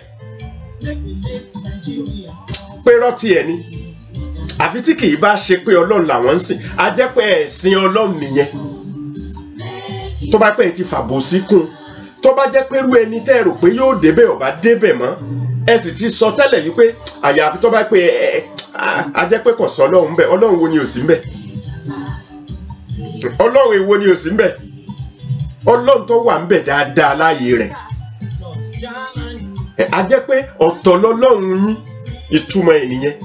[SPEAKER 5] pé rọ́tì ẹ̀ ni àfi tí kì í bá ṣe pé ọlọ́run làwọn ń sìn á jẹ́ pé ẹ̀sìn ọlọ́run nìyẹn tó bá pẹ́ ti fàbò sí kún un tó bá jẹ́ pé irú ẹni tẹ́ ẹ rò pé yóò débẹ̀ ò bá débẹ̀ mọ́ ẹ sì ti sọ tẹ́lẹ̀ wípé àyàfi tó bá pé ẹ ẹ á jẹ́ pé kò sọ ọlọ́run bẹ́ẹ̀ ọlọ́run wo ni ò sí ń bẹ̀ ọlọ́run èwo ni ò sí ń bẹ̀ ọlọ́run tó wà ń bẹ̀ dáadáa láàyè rẹ̀ ẹ, á jẹ́ pé ọ̀tọ̀ lọ́lọ́run yín ìtumọ̀ ẹ̀ nìyẹn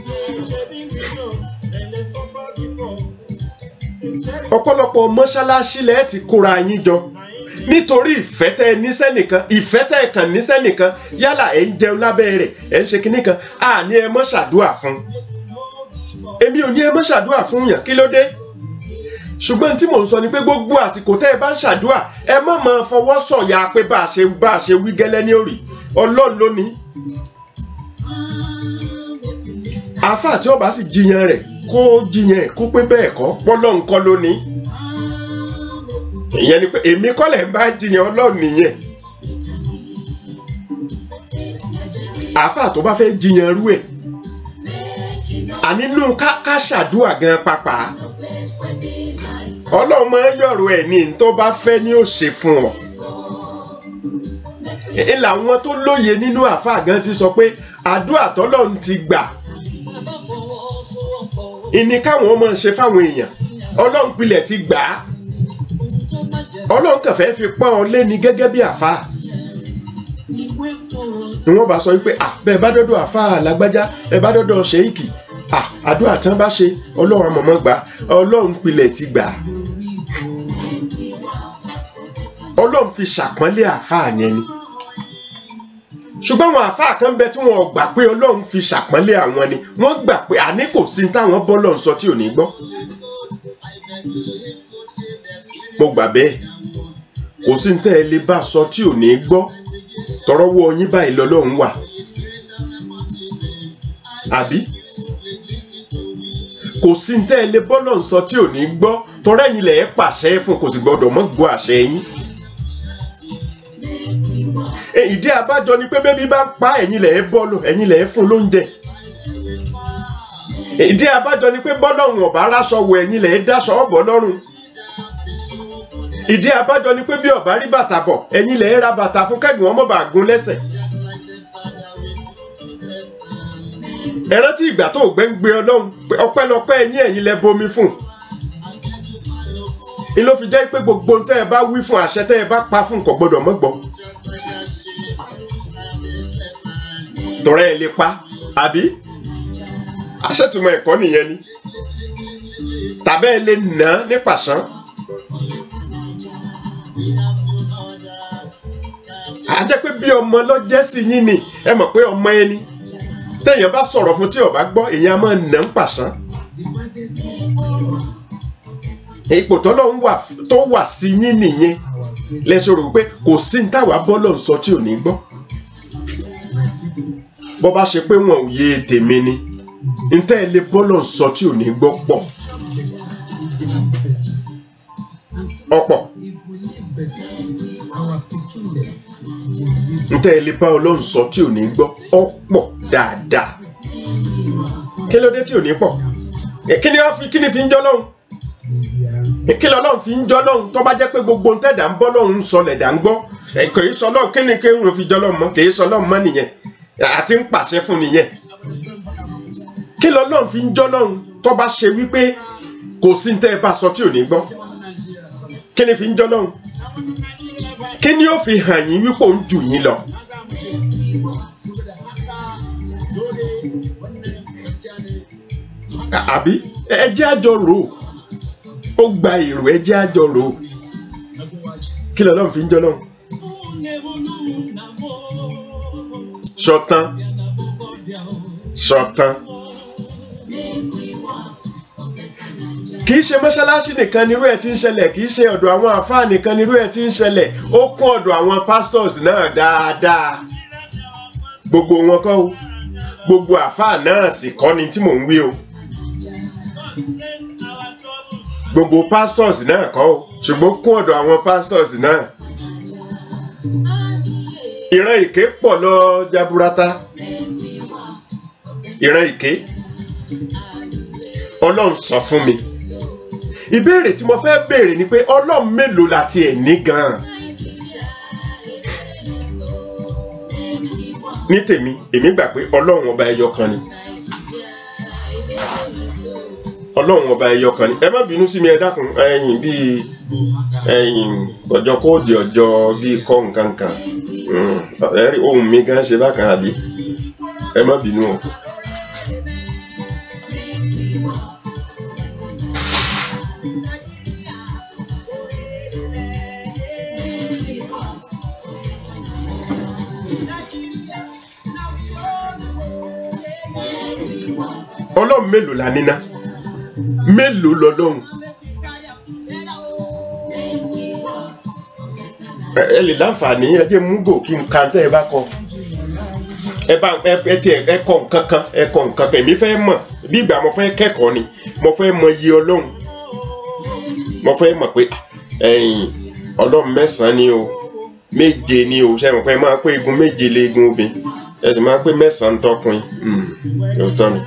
[SPEAKER 5] ọ̀pọ̀lọpọ̀ mọ́ṣáláṣí lẹ́ẹ̀ ti kóra yín jọ nítorí ìfẹ́ tẹ́ ẹ níṣẹ́ nìkan ìfẹ́ tẹ́ ẹ kàn níṣẹ́ nìkan yálà ẹ̀ ń jẹun lábẹ́ rẹ̀ ẹ̀ ń ṣe kinní kan àní ẹ mọ́ ṣàdúà fún èmi ò ní ẹ mọ́ ṣàdúà fún yàn kí ló dé ṣùgbọ́n tí mò ń sọ ni pé gbogbo àsìkò tẹ́ ẹ bá ń ṣàdúà ẹ má máa fọwọ́ sọ̀yà pé bá a ṣe bá a ṣe wí gẹ́lẹ́ ní òrì ọlọ́run ló ní. àáfàá tí ó bá sì jiyàn rẹ̀ kó jiyàn ẹ̀ kó pé bẹ́ẹ̀ kọ́ pọ́lọ́run kọ́ ló ní ìyẹn ni pé èmi kọ́ lẹ̀ ń bá jiyàn ọlọ́run nìyẹn àáfàá tó bá fẹ́ jiyàn rú ẹ̀ ànínú ká ká ṣàdúà gan pàpà ọlọ́run máa ń yọ̀rọ̀ ẹ̀ ní ní tó bá fẹ́ ní ó ṣe fún ọ ẹ làwọn tó lóye nínú àáfàá gan ti sọ pé àdúà tọ́lọ́run ti gbà ìní káwọn máa ṣe fáwọn èèyàn ọlọ́run pilẹ̀ ti gbà á ọlọ́run kàn fẹ́ẹ́ fi pọ́n ọ lé ní gẹ́gẹ́ bí àfa ni wọ́n bá sọ wípé à bẹ́ẹ̀ bá dọ́dọ̀ àfa lágbájá ẹ bá dọ́dọ̀ ṣèyíkì à àdúrà tán bá ṣe ọlọ́run àmọ̀mọ́ gbà ọlọ́run pilẹ̀ ti gbà ọlọ́run fi ṣàpọ́nlé àfa yẹn ni ṣùgbọ́n àwọn àfa kan bẹ tí wọn gbà pé ọlọ́run fi ṣàpọ́nlé àwọn ni wọ́n gbà pé àní kò sí táwọn bọ́lọ̀ ń sọ tí ò ní gbọ́ mo gbà bẹ́ẹ̀ kò sí tẹ́ ẹ lè bá sọ tí ò ní gbọ́ tọrọwọ́ yín báyìí lọ́lọ́run wà àbí kò sí tẹ́ ẹ lè bọ́lọ̀ ń sọ tí ò ní gbọ́ tọrọ ẹ̀yin lẹ̀ ẹ́ pàṣẹ fún kò sì gbọ́dọ̀ mọ́ gbọ́ àṣẹ yín ìdí abájọ ni pé bébí bá pa ẹ̀yin lẹ̀ ẹ́ bọ́ọ̀lù ẹ̀yin lẹ̀ ẹ́ fún lóúnjẹ ìdí abájọ ni pé bọ́lọ́run ọ̀bá aráṣọ wọ ẹ̀yin lẹ̀ ẹ́ dáṣọ ọ̀bọ̀ lọ́rùn ìdí abájọ ni pé bí ọba rí bàtà bọ̀ ẹ̀yin lẹ ra bàtà fún kẹ́gbìn wọn mọ̀ bá gún lẹ́sẹ̀. ẹ rántí ìgbà tó gbẹ́ ń gbé ọlọ́run pé ọpẹ́lọpẹ́ ẹ̀yin ẹ̀yin lẹ bomi fún. ni ló fi jẹ́ pé gbogbo tẹ́ ẹ bá wí fún àṣẹ tẹ́ ẹ bá pa fún kò gbọdọ̀ mọ́ gbọ́. tọrẹ ẹ lè pa àbí aṣètùmọ̀ ẹ̀kọ́ nìyẹn ni tàbẹ́ ẹ lè nà án ní pàṣán. a jẹ́ pé bí ọmọ lọ́jẹ́ sí yín ni ẹ mọ̀ pé ọmọ ẹni téèyàn bá sọ̀rọ̀ fún tí ó bá gbọ́ èèyàn máa nà ń pàṣán ipò tọ́lọ́run wà tó wà sí yín nìyẹn lẹ́sọ̀ rò pé kò sí ní táwa bọ́lọ̀ sọ tí ò ní gbọ́ bọ́ bá ṣe pé wọn ò yé tèmi ni ntẹ́ ẹ lé bọ́lọ̀ sọ tí ò ní gbọ́ pọ̀ ọ̀pọ̀ ntẹ́ ẹ lè bá ọlọ́run sọ tí ò ní gbọ́ ọ̀pọ̀ dáadáa kí ló dé tí ò ní pọ̀ Ẹ, kí ni wọ́n fi kí ni fi ń jọ́ lọ́hùn kí ni ọlọ́run fi ń jọ́ lọ́hùn tó bá jẹ́ pé gbogbo ntẹ́dà ń bọ́ lọ́hùn ń sọ lẹ̀dà ń gbọ́ ẹ, kì í sọ lọ́hùn kí ni kí n fi jọ́ lọ́hùn mọ́ kì í sọ lọ́hùn mọ́ nìyẹn àti ń pàṣẹ fún nìyẹn kí lọ́lọ́run fi ń jọ́ lọ́hùn tó bá ṣe wípé kò sí ntẹ́ ẹ bá sọ tí ò ní gbọ́ kí ni fi ń jọ́ lọ́hùn kí ni ó fi hàn yín wípé òun jù yín lọ À- àbí ẹ jẹ́ àjọ rò ó ó gba èrò ẹ jẹ́ àjọ rò ó kí lọ́lọ́run fi ń jọ́ lọ́hùn ṣọ̀tán ṣọ̀tán kì í ṣe mọ́ṣáláṣí nìkan nírú ẹ̀ tí ń ṣẹlẹ̀ kì í ṣe ọ̀dọ̀ àwọn àfáà nìkan nírú ẹ̀ tí ń ṣẹlẹ̀ ó kún ọ̀dọ̀ àwọn pastors náà dáadáa gbogbo wọn kọ́ o gbogbo àfáà náà sì kọ́ ni tí mò ń wí o gbogbo pastors náà kọ́ o ṣùgbọ́n kún ọ̀dọ̀ àwọn pastors náà ìran ìké pọ̀ lọ jaburata ìran ìké ọlọ́run sọ fún mi ìbéèrè tí mo fẹ́ béèrè ni pé ọlọ́run mélòó la tiẹ̀ ní gan-an ní tèmi èmi gbà pé ọlọ́run ọba ẹyọ kan ni ọlọ́run ọba ẹyọ kan ni ẹ má bínú sí mi ẹ dákun ẹ̀yin bíi ẹ̀yin ọjọ́ kóòdì ọjọ́ bíi kọ́ nǹkan kan Mm, ẹ rí ohun mi gan ṣe bákan àbí ẹ má bínú o. ọlọ́run mélòó la níná mélòó lọ́lọ́run ẹ ẹ lè láǹfààní ẹ jẹ́ mú gò kí n ka tẹ́ ẹ bá kọ ẹ bá ẹ ẹ tiẹ̀ ẹ kọ nǹkan kan ẹ kọ nǹkan kan èmi fẹ́ mọ̀ bí ìgbà mo fẹ́ kẹ́kọ̀ọ́ ni mo fẹ́ mọ iye ọlọ́run mo fẹ́ mọ̀ pé ẹ̀yìn ọlọ́run mẹ́sàn-án ni o méje ni o ṣe mọ̀ pé ẹ máa pé igun méje lé igun obìnrin ẹ sì máa pé mẹ́sàn-án tọkùnrin òótọ́ ni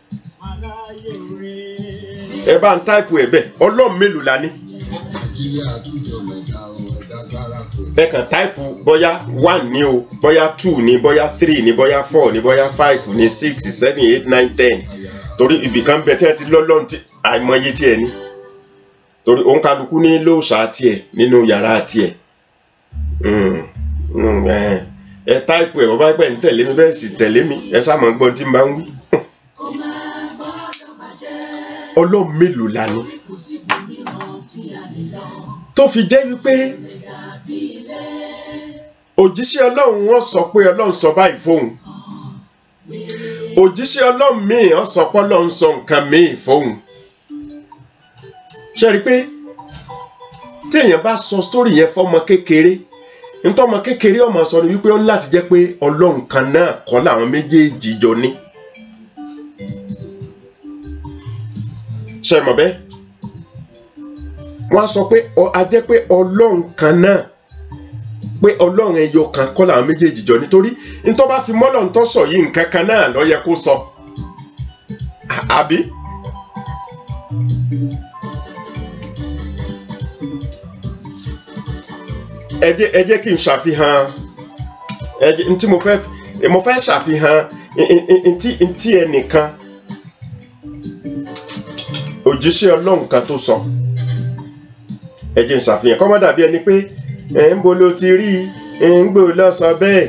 [SPEAKER 5] ẹ bá ń táìpù ẹ bẹ́ẹ̀ ọlọ́run mélòó la ní
[SPEAKER 4] nàìjíríà àtúntò mẹ́ta ọ̀hún ẹ̀dá kára kò
[SPEAKER 5] ẹ kàn táìpù bóyá one ní o bóyá two ní bóyá three ní bóyá four ní bóyá five ní six seven eight nine ten torí ibìkan bẹ tí wọn ti lọ́lọ́run tí àìmọye tiẹ̀ ní torí òun kálukú ní lóòṣà tiẹ̀ nínú yàrá tiẹ̀ Mm, mm, ẹ ẹ táìpù ẹ bọ́bá pẹ̀ ń tẹ̀lé mi bẹ́ẹ̀ sì tẹ̀lé mi ẹ sáàmù gbọ́n tí n bá ń wí. ọlọ́run mélòó la ní tó fi jẹ́ wípé òjíṣẹ́ ọlọ́run wọn sọ pé ọlọ́run sọ báyìí fóun òjíṣẹ́ ọlọ́run míì wọn sọ pé ọlọ́run sọ nǹkan míì fóun ṣe rí i pé tí èèyàn bá sọ sítórì yẹn fọmọ kékeré ntọ́mọ kékeré ọmọ sọ ni wípé ó ní láti jẹ́ pé ọlọ́run kan náà kọ́ làwọn méjèèjì jọ ní. ṣe mọ̀ bẹ́ẹ̀ wọ́n á sọ pé ọ a jẹ́ pé ọlọ́run kan náà pé ọlọ́run ẹyọ kan kọ́ làwọn méjèèjì jọ nítorí ntọ́ bá fi mọ́lọ̀ ntọ́ sọ yìí nǹkan kan náà ló yẹ kó sọ À- àbí. ẹ jẹ́ ẹ jẹ́ kí n ṣàfihàn ẹ jẹ́ ntí mo fẹ́ mo fẹ́ ṣàfihàn n- n- ntí ntí ẹnìkan òjíṣẹ́ ọlọ́run kan tó sọ ẹ jẹ́ n ṣàfihàn kọ́ mọ́ dàbí ẹni pé ẹ̀ ń bolo ti rí i ń gbò lọ sọ bẹ́ẹ̀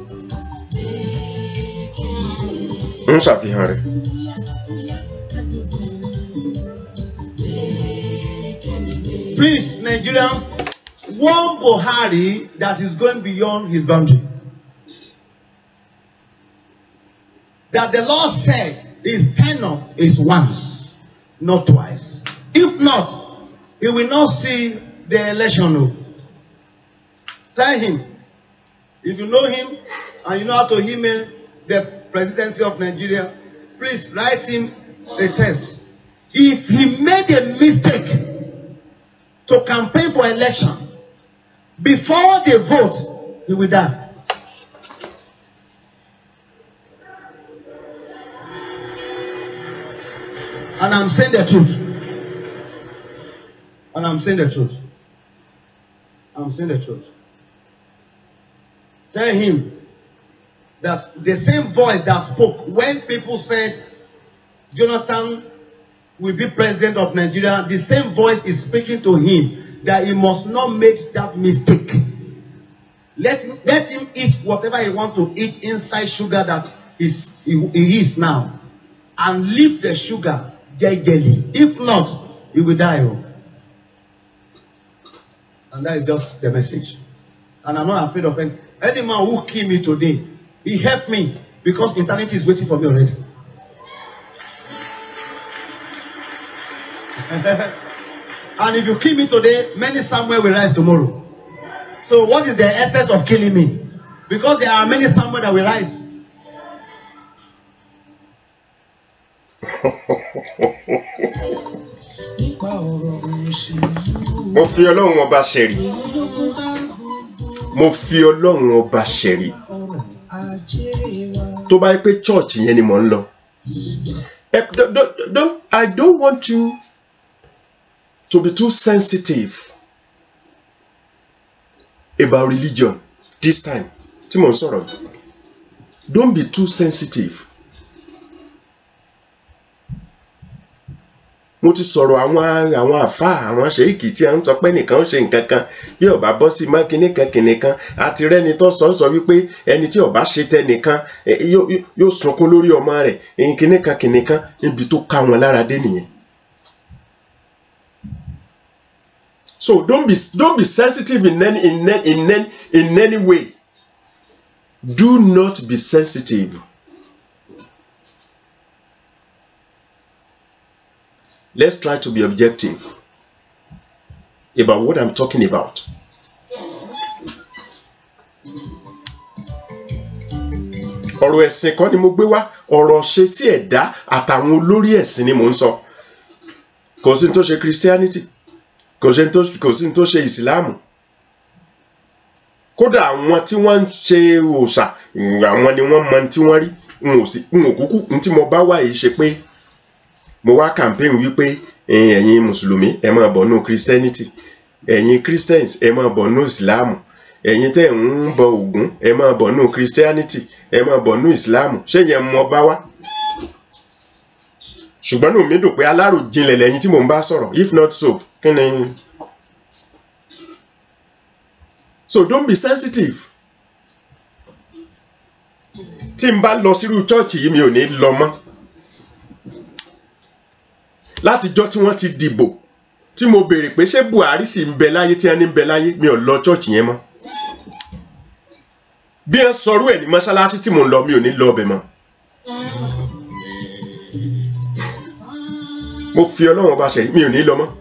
[SPEAKER 5] ń ṣàfihàn rẹ̀.
[SPEAKER 8] Please, Nigerians, warn Buhari that is going beyond his boundary. That the law said his tenure is once, not twice. If not, he will not see the election. o. Tell him, if you know him and you know how to email the presidency of Nigeria, please write him a text. If he made a mistake to campaign for election before the vote, he will die. And I'm saying the truth. And I'm saying the truth. I'm saying the truth. Tell him that the same voice that spoke when people said Jonathan will be president of Nigeria, the same voice is speaking to him that he must not make that mistake. Let him, let him eat whatever he wants to eat inside sugar that is he, he is now, and leave the sugar jejely. If not, he will die. oh. And that is just the message. And I'm not afraid of any, any man who kill me today. He helped me because eternity is waiting for me already. and if you kill me today, many Samuel will rise tomorrow. So what is the essence of killing me? Because there are many Samuel that will rise.
[SPEAKER 2] nípa ọ̀rọ̀ òṣèlú
[SPEAKER 5] mo fi ọlọ́run ọba ṣẹ̀rí
[SPEAKER 2] ológun bá
[SPEAKER 5] mo fi ọlọ́run ọba ṣẹ̀rí
[SPEAKER 2] ọrọ̀ ajé wa.
[SPEAKER 5] tó bá yẹ pé church yẹn ni mò ń lọ. Eh, don't, don't, don't, I don't want you to be too sensitive about religion this time tí mò ń sọ̀rọ̀ yìí. Don't be too sensitive. mo ti sọ̀rọ̀ àwọn àwọn àfáà àwọn ṣèyíkì tí a ń sọ pé nìkan ń ṣe nǹkan kan bí ọba bọ́ sí mọ́ kinní kan kinní kan àti rẹ́ni tó sọ sọ wípé ẹni tí ọba ṣe tẹnìkan eh, yóò yóò- yóò sunkún lórí ọmọ rẹ̀ ẹ̀yìn kinní kan kinní kan níbi tó ká wọn lára dé nìyẹn. so don't be don't be sensitive in any in any in any in any way do not be sensitive. let's try to be objective about what I'm talking about. ọ̀rọ̀ ẹ̀sìn kan ni mo gbé wá ọ̀rọ̀ ṣe sí ẹ̀dá àtàwọn olórí ẹ̀sìn ni mò ń sọ kò sí ní tó ṣe christianity kò sí ní tó kò sí ní tó ṣe ìsìláàmù kódà àwọn tí wọ́n ń ṣe òòṣà àwọn ni wọ́n mọ ohun tí wọ́n rí n ò sí n ò kúkú n tí mo bá wà yìí ṣe pé mo wá campaign wípé ẹ̀yin ẹ̀yin mùsùlùmí ẹ máa bọ̀ nù christianity ẹ̀yin christians ẹ máa bọ̀ nù ìsìláàmù ẹ̀yin tẹ́ ń bọ ògún ẹ máa bọ̀ nù christianity ẹ máa bọ̀ nù ìsìláàmù ṣé yẹn mo bá wá ṣùgbọ́n nù mí dùn pé aláròjinlẹ̀ lẹ́yìn tí mò ń bá sọ̀rọ̀ if not so kí ni. so don't be sensitive tí n bá lọ sírú chọ́ọ̀chì yìí mi ò ní lọ mọ́ látijọ́ tí wọ́n ti dìbò tí mo béèrè pé ṣé Buhari sì ń bẹ láyé tí wọ́n ní ń bẹ láyé mi ò lọ chọ́ọ̀chì yẹn mọ́ bí wọ́n sọrú ẹ̀ ní mọ́ṣáláṣí tí mò ń lọ mi ò ní lọ ọbẹ̀ mọ́ mo fi ọlọ́run ọba ṣẹ̀rí mi ò ní lọ mọ́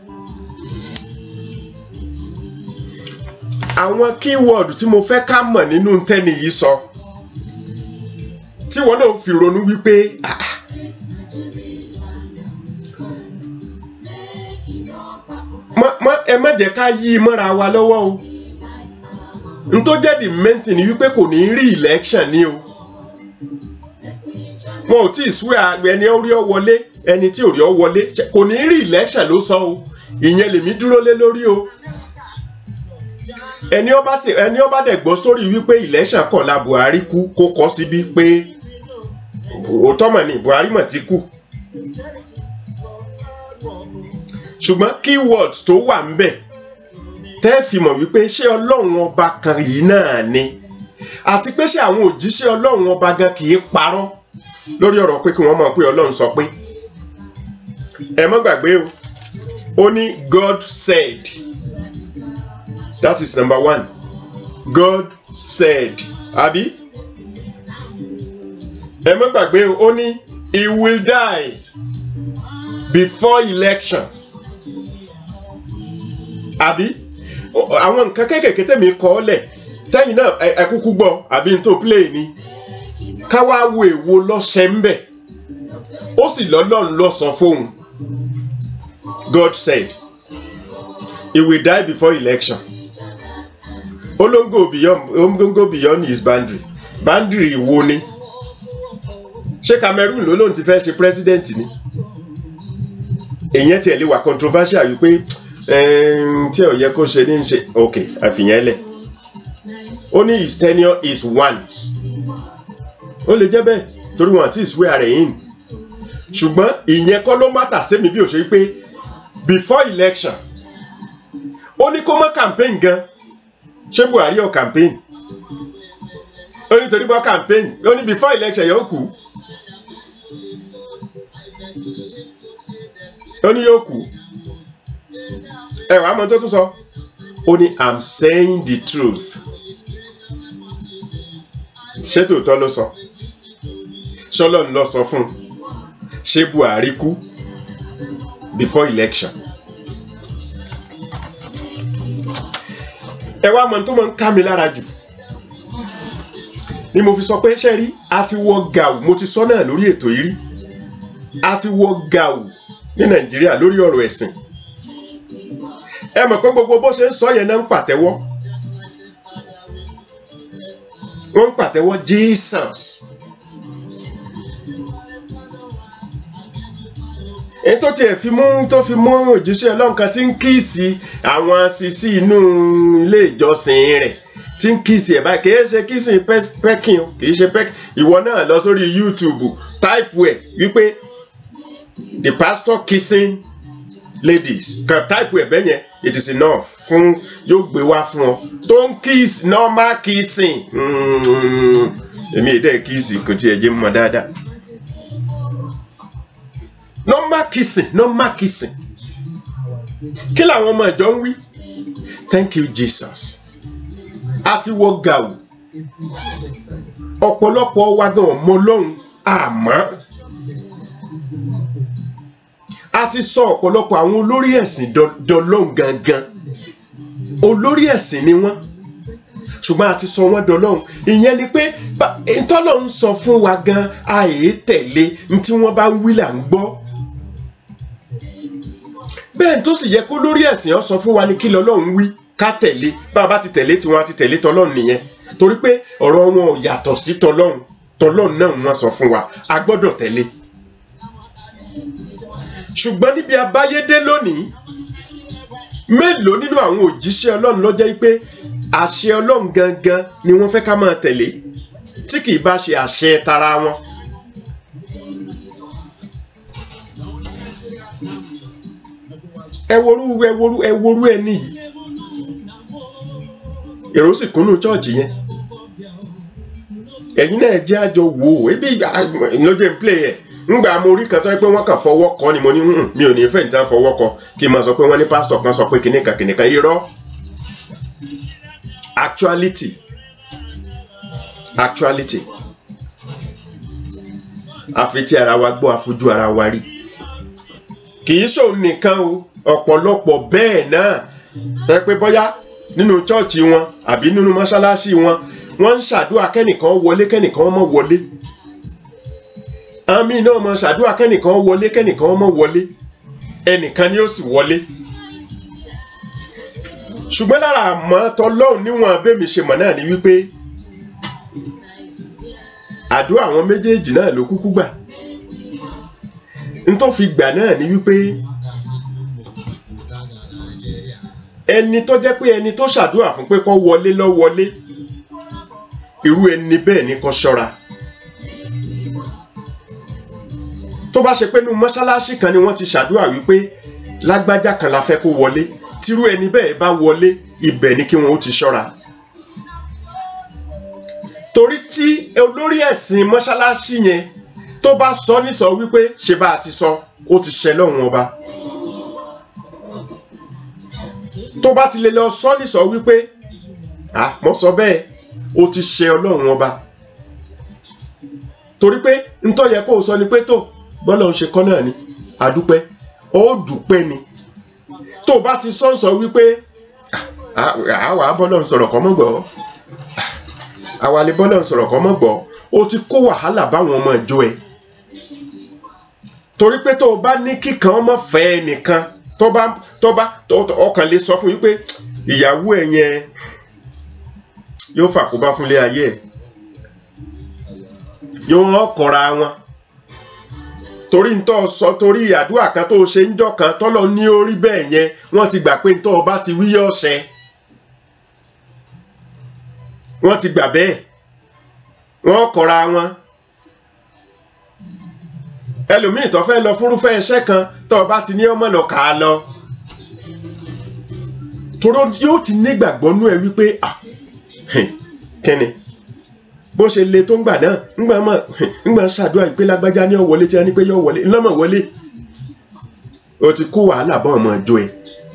[SPEAKER 5] àwọn kíwọ́ọ̀dù tí mo fẹ́ ká mọ̀ nínú tẹ́ni yìí sọ tí wọ́n náà fi ronú wípé ah, ah, mọ- mọ- ẹ má jẹ́ ká yí i mọ́ra wa lọ́wọ́ o n tó jẹ́ the main thing ni wípé kò ní rí election ni o wọn ò tí ì swear ẹni ó rí ọ wọlé ẹni tí ò rí ọ wọlé ṣe- kò ní rí election ló sọ o ìyẹn lèmi dúró lé lórí o ẹni ọba tí ẹni ọba dẹ̀ gbọ́ sórí wípé election kọ̀la Buhari kú kó kọ́ síbí pé òótọ́ mọ̀ ni Buhari mọ̀ ti kú ṣùgbọ́n keywords tó wà ń bẹ̀ tẹ́ fi mọ̀ wípé ṣé ọlọ́run ọba kan yìí náà ni àti pé ṣé àwọn òjíṣẹ́ ọlọ́run ọba gan kì í parọ́ lórí ọ̀rọ̀ pé kí wọ́n mọ̀ pé ọlọ́run sọ pé ẹ mọ́ gbàgbé o ó ní God said that is number one God said àbí ẹ mọ́ gbàgbé o ó ní he will die before election àbí O- àwọn nǹkan kéékèèké tẹ̀mí kọ́ ọ́ lẹ̀ tẹ́yìn náà ẹ- ẹ kúkú gbọ́ àbí n tó play ni káwá wo èwo lọ́sẹ̀ ń bẹ̀ ó sì lọ́lọ́run lọ́sàn fóun God said he will die before election ó ló ń go beyond ó ń go beyond his boundary boundary wo ni ṣé Cameroon ló lóun ti fẹ́ ṣe president ni èyàn tiẹ̀ lè wà controversial wípé ẹm, tí ò yẹ kó ṣe ní í ṣe ok àfihàn lẹ̀ ó ní his tenure is once ó lè jẹ́ bẹ́ẹ̀ torí wọn àti ìsúwé ara ẹ̀yìn ṣùgbọ́n ìyẹn kọ́ ló mátà sẹ́mi bí ó ṣe pé before election ó ní kó mọ́ campaign gan ṣé Buhari ọ̀ campaign ó ní torí bọ́ campaign ó ní before election yóò kú ó ní yóò kú ẹ wàá mọ tó tún sọ ó ní i'm saying the truth ṣé tòótọ́ ló sọ ṣọlọ́ ń lọ sọ fún un ṣé Buhari kú before election ẹ wá mọ tó mọ ń ká mi lára jù ni mo fi sọ pé ṣe rí a ti wọ gàù mo ti sọ náà lórí ètò yìí rí a ti wọ gàù ní Nàìjíríà lórí ọ̀rọ̀ ẹ̀sìn ẹ mọ̀ pé gbogbo bó ṣe ń sọ yẹn náà ń pàtẹ́wọ́ wọ́n ń pàtẹ́wọ́ Jesus èyí tó tiẹ̀ fi mú tó fi mú òjíṣẹ́ ọlọ́run kan tí ń kíìsì àwọn sisi inú ilé ìjọsìn rẹ̀ tí ń kíìsì ẹ̀ báyìí kìí ṣe kíìsì pẹ́kìn o kìí ṣe pẹ́kìn ìwọ náà lọ sórí YouTube táìpù ẹ̀ wípé the pastor kissing ladies kan táìpù ẹ̀ bẹ́yẹn it is enough fún yóò gbé wá fún ọ tó ń kiss normal kissing Mm, èmi èdè kíìsì kò tiẹ̀ jẹ́ mọ́ dáadáa normal kissing normal kissing kí làwọn ọmọ ìjọ ń wí thank you jesus a ti wọ gàù ọ̀pọ̀lọpọ̀ wa gan ọmọ ọlọ́run àmọ́ a ti sọ ọ̀pọ̀lọpọ̀ àwọn olórí ẹ̀sìn dọ- dọlọ́run gangan olórí ẹ̀sìn ni wọ́n ṣùgbọ́n a ti sọ wọ́n dọlọ́run ìyẹn ni pé bá- ntọ́lọ́run sọ fún wa gan àyè tẹ̀lé ntí wọ́n bá ń wí là ń gbọ́ bẹ́ẹ̀ tó sì yẹ kó lórí ẹ̀sìn ọ sọ fún wa ní kí lọ́lọ́run wí ká tẹ̀lé bá a bá ti tẹ̀lé tiwọn a ti tẹ̀lé tọlọ́run nìyẹn torí pé ọ̀rọ̀ wọn ò yàtọ̀ sí tọlọ́run tọlọ́run náà wọ́n sọ fún wa a gbọ́dọ̀ tẹ̀lé ṣùgbọ́n níbi abáyédé lónìí mélòó nínú àwọn òjíṣẹ́ ọlọ́run ló jẹ́ pé àṣẹ ọlọ́run gangan ni wọ́n fẹ́ ká máa tẹ̀lé tí kì í bá ṣe àṣẹ tara wọn. ẹ worú ẹ worú ẹ worú ẹni yìí èrò sì kúnnú chọ́ọ̀chì yẹn ẹ̀yin náà jẹ́ àjọ wò ó ebi lójú ẹ̀ ń play ẹ̀ ńgbà mo rí kan tó yẹ pé wọ́n kàn fọwọ́ kọ ni mo ní "Hmm, mi ò ní fẹ́ níta fọwọ́ kọ kí n máa sọ pé wọ́n ní pásítọ̀ kan sọ pé kìnìkan kìnìkan irọ́ actuality actuality àfi tí ara wa gbọ́ àfojú ara wa rí kì í ṣòun nìkan o ọ̀pọ̀lọpọ̀ bẹ́ẹ̀ náà ẹ pé bóyá nínú chọ́ọ̀chì wọn àbí nínú mọ́ṣáláṣí wọn wọ́n ń ṣàdúrà kẹ́nìkan wọlé kẹ́nìkan má wọlé àmì náà mọ ṣàdúrà kẹ́nìkan wọlé kẹ́nìkan má wọlé ẹnìkan ni ó sì wọlé ṣùgbọ́n lára àmọ́ tọlọ́hún níwọ̀n abẹ́mi ṣe mọ̀ náà ni wípé àdúrà àwọn méjèèjì náà ló kúkú gbà n tó fi gbà náà ni wípé ẹni tó jẹ́ pé ẹni tó ṣàdúrà fún pé kó wọlé lọ wọlé irú ẹni bẹ́ẹ̀ ni kó ṣọ́ra tó bá ṣe pé nínú mọ́ṣáláṣí kan ni wọ́n ti ṣàdúrà wípé lágbájá kan la fẹ́ kó wọlé tírú ẹni bẹ́ẹ̀ bá wọlé ibẹ̀ ni kí wọ́n ó ti ṣọ́ra torí tí olórí ẹ̀sìn mọ́ṣáláṣí yẹn tó bá sọ nísọ wípé ṣe bá a ti sọ ó ti ṣẹ lọ́hùn ọba tó bá ti lè lọ sọ nísọ wípé ah mo sọ bẹ́ẹ̀ ó ti ṣẹ ọlọ́run ọba torí pé ntọ́ yẹ kó o sọ ni pé tó bọ́lá ń ṣe kọ́ náà ni àdúpẹ́ ó dùpẹ́ ni tó o bá ti sọ́nsọ wípé àwa bọ́lọ̀ ń sọ̀rọ̀ kọ́ mọ́ gbọ́ àwa lè bọ́lọ̀ ń sọ̀rọ̀ kọ́ mọ́ gbọ́ o ti kó wàhálà báwọn ọmọ ìjọ ẹ torí pé tó o bá ní kíkan ọmọ fẹ́ ẹnìkan tó bá tó bá ọkàn lè sọ fún yín pé ìyàwó ẹ yẹn yóò fàkóbá fúnlé ayé ẹ yóò hàn kọra wọn torí ń tọ́ sọ torí àdúrà kan tó ṣe ń jọ kan tọ́lọ ní orí bẹ́ẹ̀ yẹn wọ́n ti gbà pé ń tọ́ ọba ti wí ọ̀sẹ̀ wọ́n ti gbà bẹ́ẹ̀ wọ́n kọra wọn ẹlòmíì tó fẹ́ lọ fúrúfẹ́ iṣẹ́ kan tó ọba ti ní ọmọ lọ kà á lọ toró yóò ti nígbàgbọ́ nú ẹ wípé ah kẹ́ni bó ṣe le tó ń gbà náà ńgbà mọ̀ ńgbà ṣàdúrà pé lágbájá ní ọ̀wọ́lé tí a ní pé yọ wọlé ńlọ́mọ̀ wọlé o ti kó wàhálà bá ọmọ ìjọ ẹ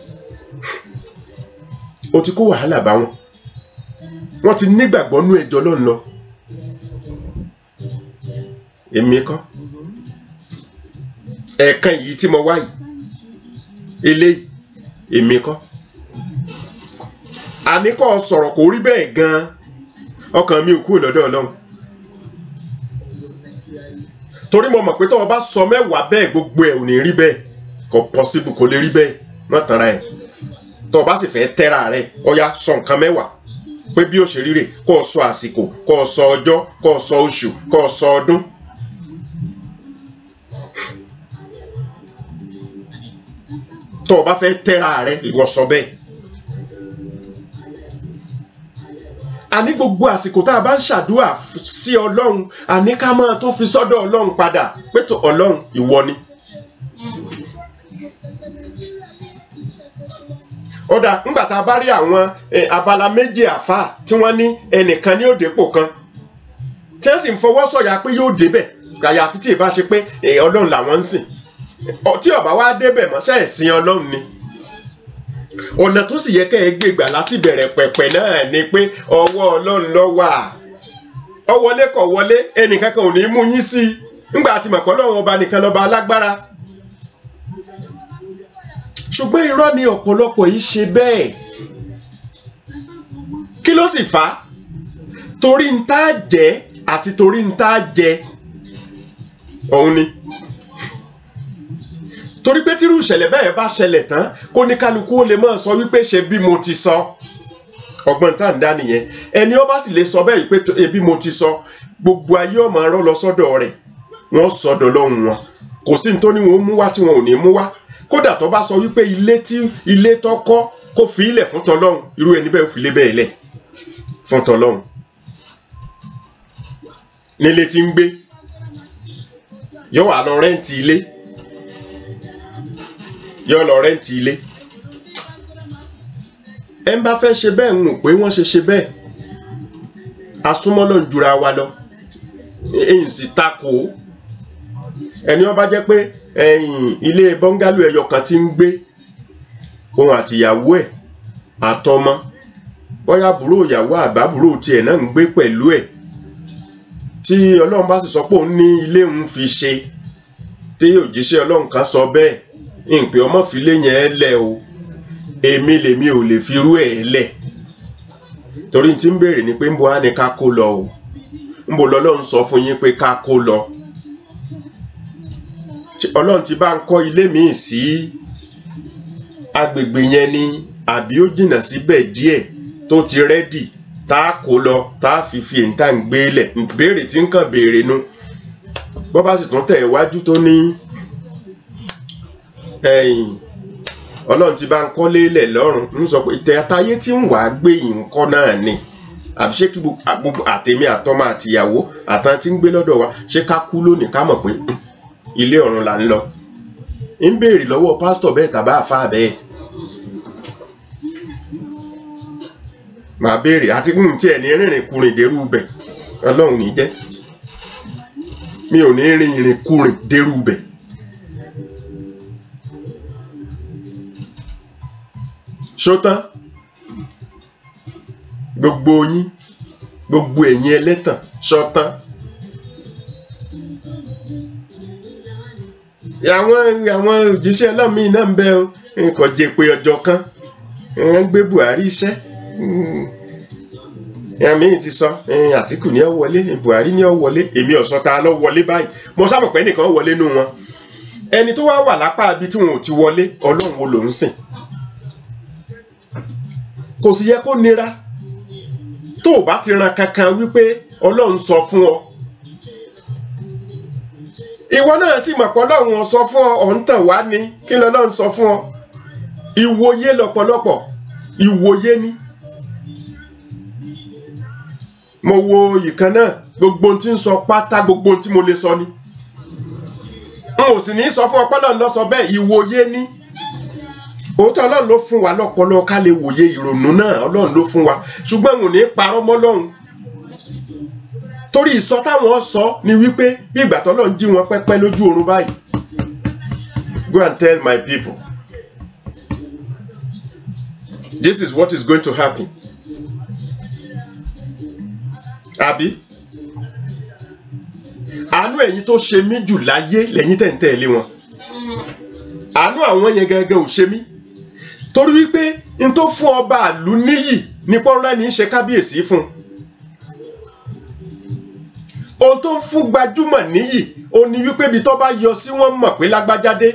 [SPEAKER 5] o ti kó wàhálà bá wọn wọn ti nígbàgbọ́ nú ẹjọ́ lọ́n lọ èmi kọ́ ẹ̀ẹ̀kan yìí tí mo wá yìí eléyìí èmi kọ́ àníkọ́ sọ̀rọ̀ kò rí bẹ́ẹ̀ gan-an ọkàn mi ò kúrò lọ́dọ̀ ọlọ́run torí mo mọ̀ pé tọ́wọ́ bá sọ mẹ́wàá bẹ́ẹ̀ gbogbo ẹ̀ ò ní rí bẹ́ẹ̀ kò pọ́sibù kò lè rí bẹ́ẹ̀ má tanra ẹ̀ tọ́wọ́ bá sì fẹ́ tẹ́ra rẹ̀ ọya sọ nǹkan mẹ́wàá pé bí ó ṣe ríre kó o sọ àsìkò kó o sọ ọjọ́ kó o sọ oṣù kó o sọ ọdún. tọ́wọ́ bá fẹ́ tẹ́ra rẹ̀ ìwọ sọ bẹ́ẹ̀. àní gbogbo àsìkò tá a bá ń ṣàdúrà sí ọlọ́run àní ká máa tó fi sọ́dọ̀ ọlọ́run padà pé tó ọlọ́run ìwọ ni. ó dà ńgbà tá a bá rí àwọn abala méjì àfa tí wọ́n ní ẹnìkan ní òdèpò kan tí wọ́n sì ń fọwọ́ sọ̀yà pé yóò débẹ̀ àyàfi tí ì bá ṣe pé ọlọ́run làwọn ń sìn tí ó bá wá débẹ̀ mọ́ṣẹ́ ẹ̀sìn ọlọ́run ni ọ̀nà tó sì yẹ kẹ́ ẹ gbé gbà láti bẹ̀rẹ̀ pẹ̀pẹ̀ náà ni pé ọwọ́ ọlọ́run ló wà ọ wọlé kọ̀ wọlé ẹnìkan kan ò ní mú yín sí i ńgbà tí mọ̀pọ̀ lọ́wọ́ ọba nìkan lọ́ba alágbára ṣùgbọ́n irọ́ ni ọ̀pọ̀lọpọ̀ yìí ṣe bẹ́ẹ̀ kí ló sì fà á torí ń tá jẹ́ àti torí ń tá jẹ òun ni torí pé tírú ìṣẹ̀lẹ̀ bẹ́ẹ̀ bá ṣẹlẹ̀ tán kó ní kálukú ó lè máa sọ wípé ṣe bí mo ti sọ ọgbọ́n tá à ń dá nìyẹn ẹni ó bá sì lè sọ bẹ́ẹ̀ pé ebi mo ti sọ gbogbo ayé ọmọ arọ́ lọ sọ́dọ̀ rẹ̀ wọ́n sọ̀dọ̀ lọ́hùn wọn kò sí nítorí wọn ó mú wá tí wọn ò ní mú wá kódà tó bá sọ wípé ilé tí ilé tó kọ́ kó fi ilẹ̀ fún tọlọ́hun irú ẹni bẹ́ẹ̀ fi lé bẹ́ẹ̀ lẹ̀ fún tọlọ́hun nílé tí ń gbé yóò wà lọ rẹ́ǹtì ilé yọ lọ rẹ́ǹtì ilé ẹ ń bá fẹ́ ṣe bẹ́ẹ̀ ń mọ̀ pé wọ́n ṣe ṣe bẹ́ẹ̀ asúmọ́lọ́ ń jura wa lọ èyí sì takò ó ẹni wọ́n bá jẹ́ pé ẹ̀yìn ilé bọ́ngálù ẹyọ kan tí ń gbé òun àtìyàwó ẹ̀ àtọmọ bóyá àbúrò ìyàwó àbábúrò tiẹ̀ náà ń gbé pẹ̀lú ẹ̀ tí ọlọ́run bá sì sọ pé òun ní ilé òun fi ṣe tí òjíṣẹ́ ọlọ́run kan sọ bẹ́ẹ̀ ìpè ọmọ file yẹn lẹ o èmi lèmi ò lè fi rú ẹ lẹ torí tí ń béèrè ni pé ń bo á ní ká kó lọ o ń bo lọ́lọ́run sọ fún yín pé ká kó lọ ọlọ́run ti bá ń kọ́ ilé míì sí agbègbè yẹn ni àbí ó jìnnà síbẹ̀ díẹ̀ tó ti rẹ́dì tá a kó lọ tá a fi fi èyí tá à ń gbé lẹ̀ béèrè tí ń kàn béèrè nu bọ́ bá sì tún tẹ̀ iwájú tó ní ẹ̀yìn ọlọ́run ti bá ń kọ́lé lẹ̀ lọ́rùn ń sọ pé ìtẹ̀ àtayé tí ń wà á gbé yìí ń kọ́ náà ni àbí ṣé kí gbogbo àtẹ̀mí àtọmọ àtìyàwó àtàn tí ń gbé lọ́dọ̀ wa ṣé ká kú lónìí ká mọ̀ pé ilé ọ̀run là ń lọ ń béèrè lọ́wọ́ pásítọ̀ bẹ́ẹ̀ tàbá àfa bẹ́ẹ̀ màá béèrè àti kún tí ẹ̀ ní rìnrìn kurìn dérú bẹ̀ ọlọ́run ní jẹ́ mi ò ní rìnrìn kurìn dérú bẹ̀. ṣótán gbogbo yín gbogbo ẹ̀yin ẹlẹ́tàn ṣọ́tán àwọn àwọn òjíṣẹ́ ọlọ́mìn náà ń bẹ o nǹkan jẹ pé ọjọ́ kan ẹ̀ ń gbé Buhari iṣẹ́ ẹ̀mí ti sọ ẹ̀yìn Àtìkù ní ọ wọlé Buhari ní ọ wọlé èmi ọ̀sọ́ ta lọ wọlé báyìí mo sábà pé nìkan wọlé nù wọn ẹni tó wá wà lápá ibi tí wọn ò ti wọlé Ọlọ́run wo ló ń sìn kò sì yẹ kó nira tó o bá ti ran kankan wípé Ọlọ́run sọ fún ọ ìwọ náà sì mọ̀ pé Ọlọ́run sọ fún ọ ọ̀ ń tàn wá ní kí lọ́lọ́run sọ fún ọ ìwòye lọ́pọ̀lọpọ̀ ìwòye ni mo wo ìkan náà gbogbo ohun tí ń sọ pátá gbogbo ohun tí mo lè sọ ni n ò sì ní sọ fún ọpọlọ lọ sọ bẹ́ẹ̀ ìwòye ni òótọ́ Ọlọ́run ló fún wa lọ́pọlọ ká lè wòye ìrònú náà Ọlọ́run ló fún wa ṣùgbọ́n n ò ní parọ́ mọ́ Ọlọ́run torí ìsọ táwọn sọ ni wípé bí ìgbà tọ́lọ́run jí wọn pẹ́pẹ́ lójú oorun báyìí go and tell my people this is what is going to happen àbí àánú ẹ̀yin tó ṣe mí jù láyé lẹ́yìn tẹ̀ ń tẹ̀lé wọn àánú àwọn yẹn gangan ò ṣe mí torí wípé n tó fún ọba àlú níyì ní pọ́nrán ní í ṣe kábíyèsí fún ohun tó ń fún gbajúmọ̀ níyì ó ní wípé ibi tó bá yọ sí wọ́n mọ̀ pé lágbájádé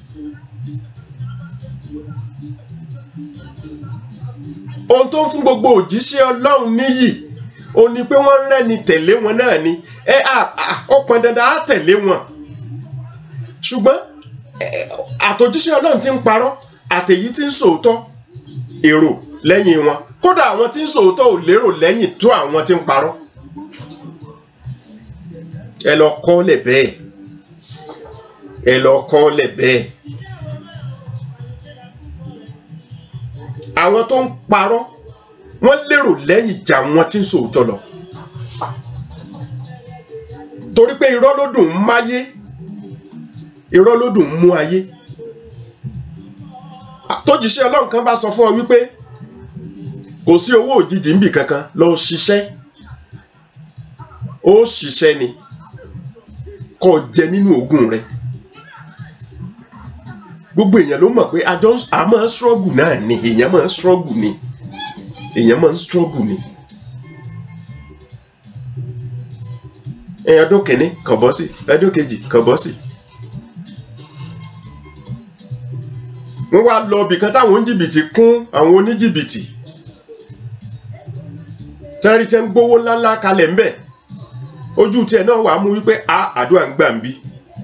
[SPEAKER 5] ohun tó ń fún gbogbo òjíṣẹ́ ọlọ́run níyì ó ní pé wọ́n rẹ́ni tẹ̀lé wọn náà ni ẹ ó pọn dandan á tẹ̀lé wọn ṣùgbọ́n àtòjíṣẹ́ ọlọ́run ti ń parọ́ àtèyí tí ń sòótọ́ èrò lẹ́yìn wọn kódà àwọn tí ń sòótọ́ ò lérò lẹ́yìn tó àwọn tí ń parọ́ ẹ lọ kọ́lẹ̀ bẹ́ẹ̀ ẹ lọ kọ́lẹ̀ bẹ́ẹ̀ àwọn tó ń parọ́ wọ́n lérò lẹ́yìn jà wọn tí ń sòótọ́ lọ torí pé irọ́ ló dùn ún máyé irọ́ ló dùn ún mú ayé tójíṣẹ́ ọlọ́run kan bá sọ fún ọ wípé kò sí owó òjijì níbì kankan lọ ṣiṣẹ́ ó ṣiṣẹ́ ni kó jẹ nínú ogún rẹ gbogbo èèyàn ló mọ̀ pé àjọ a máa ń struggle náà ni èèyàn máa ń struggle ni èèyàn máa ń struggle ni. ọdún kìíní kàn bọ́ sí ọdún kejì kàn bọ́ sí. wọ́n wá lọ ibì kan táwọn oníjìbìtì kún àwọn oníjìbìtì tẹ́rí tẹ́ ń gbówó ńláńlá kalẹ̀ ńbẹ̀ ojú tiẹ̀ náà wàá mú wípé a àdúrà ń gbà ń bí.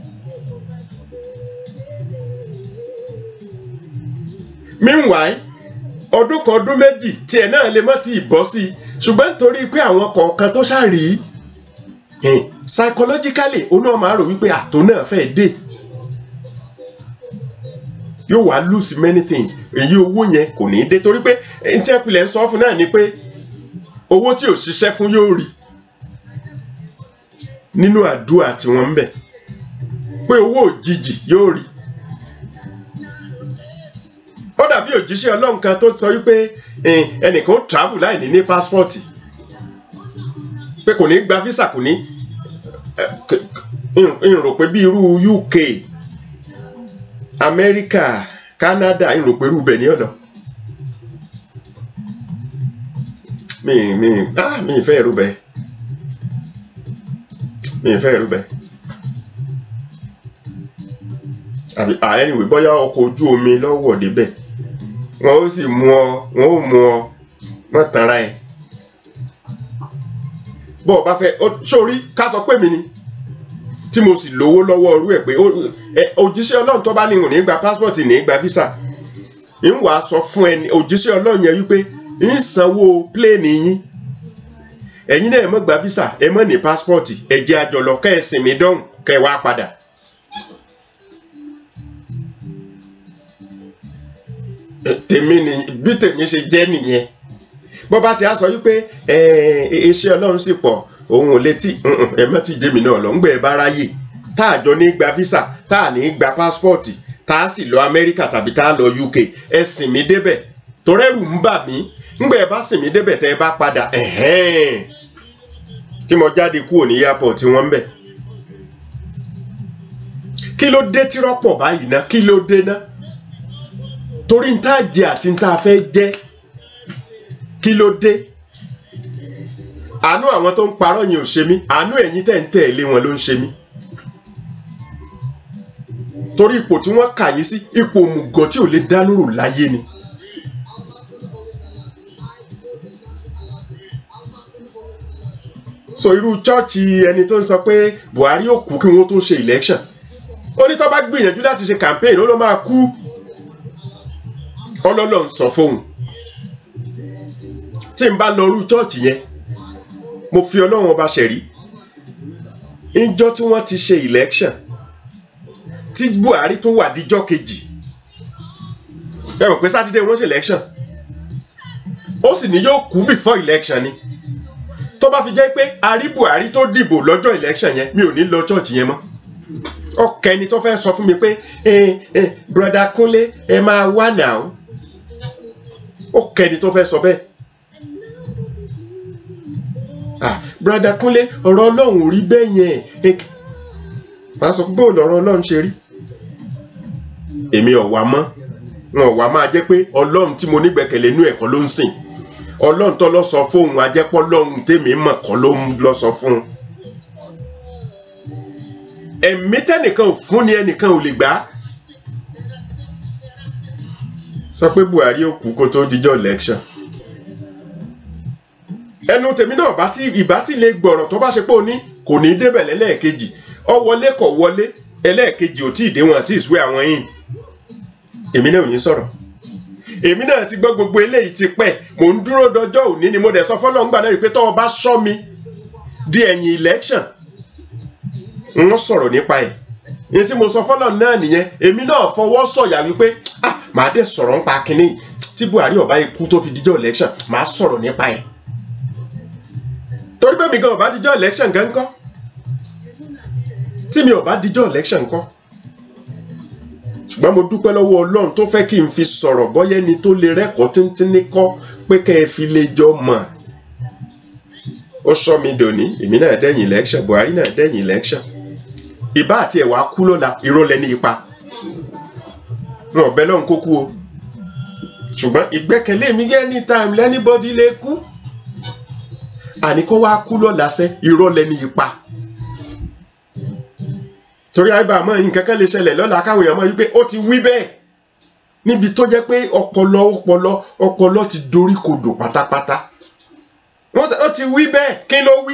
[SPEAKER 5] meanwhile ọdún kan ọdún méjì tiẹ̀ náà lè má ti bọ́ sí i ṣùgbọ́n nítorí pé àwọn kọ̀ọ̀kan tó ṣàrí psychologically ó náà máa rò wípé àtò náà fẹ́ dé yóò wá lose many things èyí owó yẹn kò ní í dé torí pé n tí ẹpìlẹ̀ ń sọ fún náà ni pé owó tí ò ṣiṣẹ́ fún yóò rí nínú àdúrà tí wọ́n ń bẹ̀ pé owó òjijì yóò rí ó dàbí òjíṣẹ́ ọlọ́run kan tó sọ wípé ẹnìkan ó travel láì ní ní passport pé kò ní gba visa kò ní n rò pé bí irú UK Amẹ́ríkà Canada n rò pé irú bẹ̀ ní ọ̀nà mi mi ah mi ìfẹ́ irú bẹ́ẹ̀ mi ìfẹ́ irú bẹ́ẹ̀ àbí ah anyway bóyá ọkọ̀ ojú omi lọ́wọ́ débẹ̀ wọn ó sì mú ọ wọn ó mú ọ wọn tanra ẹ bọ́ ọ bá fẹ́ sórí ká sọ pé mi ni tí mo sì lówó lọ́wọ́ ọrú ẹ̀ pé òjíṣẹ́ ọlọ́run tó bá ní ìhùn ní gba passport ní gba visa ń wàá sọ fún ẹni òjíṣẹ́ ọlọ́run yẹn wípé ń sanwó pléènì yín ẹ̀yin náà ẹ mọ̀ gba visa ẹ mọ̀ ní passport ẹ jẹ́ àjọlọ kẹ́ ẹ sinmi dọ́hùn kẹ́ ẹ wá padà. tèmi ni bí tèmi ṣe jẹ́ nìyẹn bó bá ti á sọ wípé iṣẹ́ ọlọ́run sì pọ̀ òun ò létí ẹ má ti jẹ́mi náà lọ ńgbẹ́ ẹ bá ráyè tá a jọ ní gba visa tá a ní gba pásítọ̀tì tá a sì lọ amẹ́ríkà tàbí tá a lọ uk ẹ sìn mí débẹ̀ torẹ́rù ń bà mí ńgbẹ́ ẹ bá sìn mí débẹ̀ tẹ́ ẹ bá padà tí mo jáde kúrò ní airport tí wọ́n ń bẹ̀ kí ló dé tí rọ́pọ̀ báyìí ná kí ló dé ná torí n tá jẹ àti n tá fẹ́ jẹ kí ló dé àánú àwọn tó ń parọ́ yẹn ò ṣe mí àánú ẹ̀yin tẹ̀ ń tẹ̀lé wọn ló ń ṣe mí torí ipò tí wọ́n kà yín sí ipò òmùgọ̀ tí ò lè dá lóró láyé ni. so irú chọ́ọ̀chì ẹni tó ń sọ pé Buhari ò kú kí wọ́n tó ṣe election ó ní tó bá gbìyànjú láti ṣe campaign ó ló máa kú ọlọ́lọ́ ń sọ fóun tí n bá lọ irú chọ́ọ̀chì yẹn mo fi ọlọ́run ọba ṣẹ̀rí níjọ́ tí wọ́n ti ṣe election tí Buhari tún wà díjọ́ kejì ẹ mọ̀ pé sátidé wọ́n ṣe election ó sì ní yóò kú before election ni tó bá fi jẹ́ pé a rí Buhari tó dìbò lọ́jọ́ election yẹn mi ò ní lọ church yẹn mọ́ ọkẹ́ ni tó fẹ́ sọ fún mi pé eh, eh, broda Kúnlé ẹ máa wá now ọkẹ́ ni tó fẹ́ sọ bẹ́ẹ̀ ah broda Kúnlé ọ̀rọ̀ Ọlọ́run ò rí bẹ́ẹ̀ yẹn màá sọ bóòlù ọ̀rọ̀ Ọlọ́run ṣe rí èmi ọ̀wà mọ́ wọn ọ̀wà máa jẹ́ pé Ọlọ́run tí mo nígbẹ̀kẹ̀lé inú ẹ̀kọ́ ló ń sìn ọlọ́run tó lọ sọ fóun ajẹ́pọ̀ lọ́run tèmi mọ̀ kọ́ ló ń lọ sọ fún un. ẹ̀mí tẹ́nìkan ò fún ni ẹnìkan ò lè gbà á. sọ pé Buhari ò kú kó tó dijọ́ election. ẹnu tèmi náà bá tí ìbá tí lè gbọ̀rọ̀ tó bá ṣe pé ó ní kò ní í débẹ̀ lẹ́lẹ́ẹ̀kejì ọ wọlé kọ̀ wọlé ẹlẹ́ẹ̀kejì ò tí ì dé wọn àti ìsúwé àwọn yìí èmi náà ò ní sọ̀rọ̀ èmi náà ti gbọ́ gbogbo eléyìí ti pẹ́ mò ń dúró dọjọ́ òní ni mo dẹ̀ sọ fọ́lọ́ ńgbà náà wípé tọ́wọ́ bá ṣọ́ mi di ẹ̀yìn election ń sọ̀rọ̀ nípa ẹ̀ ní tí mo sọ fọ́lọ́ náà nìyẹn èmi náà fọwọ́ sọ̀yà wípé ah màá dẹ̀ sọ̀rọ̀ nípa kínní tí Buhari ọba ikú tó fi díjọ́ election màá sọ̀rọ̀ nípa ẹ̀ torí pé mi gan ọba díjọ́ election gan kọ́ tí mi ọba díjọ́ election kọ́ ṣùgbọ́n mo dúpẹ́ lọ́wọ́ ọlọ́run tó fẹ́ kí n fi sọ̀rọ̀ bọ́yẹ́ ni tó lè rẹ́kọ̀ọ́ tíntínní kọ́ pé kẹ́ ẹ fi lè jọ mọ̀ ó sọ mi dòní èmi náà dẹ́yìn election Buhari náà dẹ́yìn election ìbá àti ẹ̀wà kú lọ́la irọ́ lẹ́ni ipa wọn ò bẹ́ lọ́hùn kó kú o ṣùgbọ́n ìgbẹ́kẹ̀lé mi gẹ́ ní time lẹ́nibọ́dí lè kú àní kó wá kú lọ́la sẹ́ irọ́ lẹ́ni ipa torí àìbá àmọ́ nǹkan kan lè ṣẹlẹ̀ lọ́la káwọn èèyàn mọ̀ wípé ó ti wí bẹ́ẹ̀ níbi tó jẹ́ pé ọpọlọ ọpọlọ ọpọlọ ti dorí kodò pátápátá ó ti wí bẹ́ẹ̀ kí ló wí.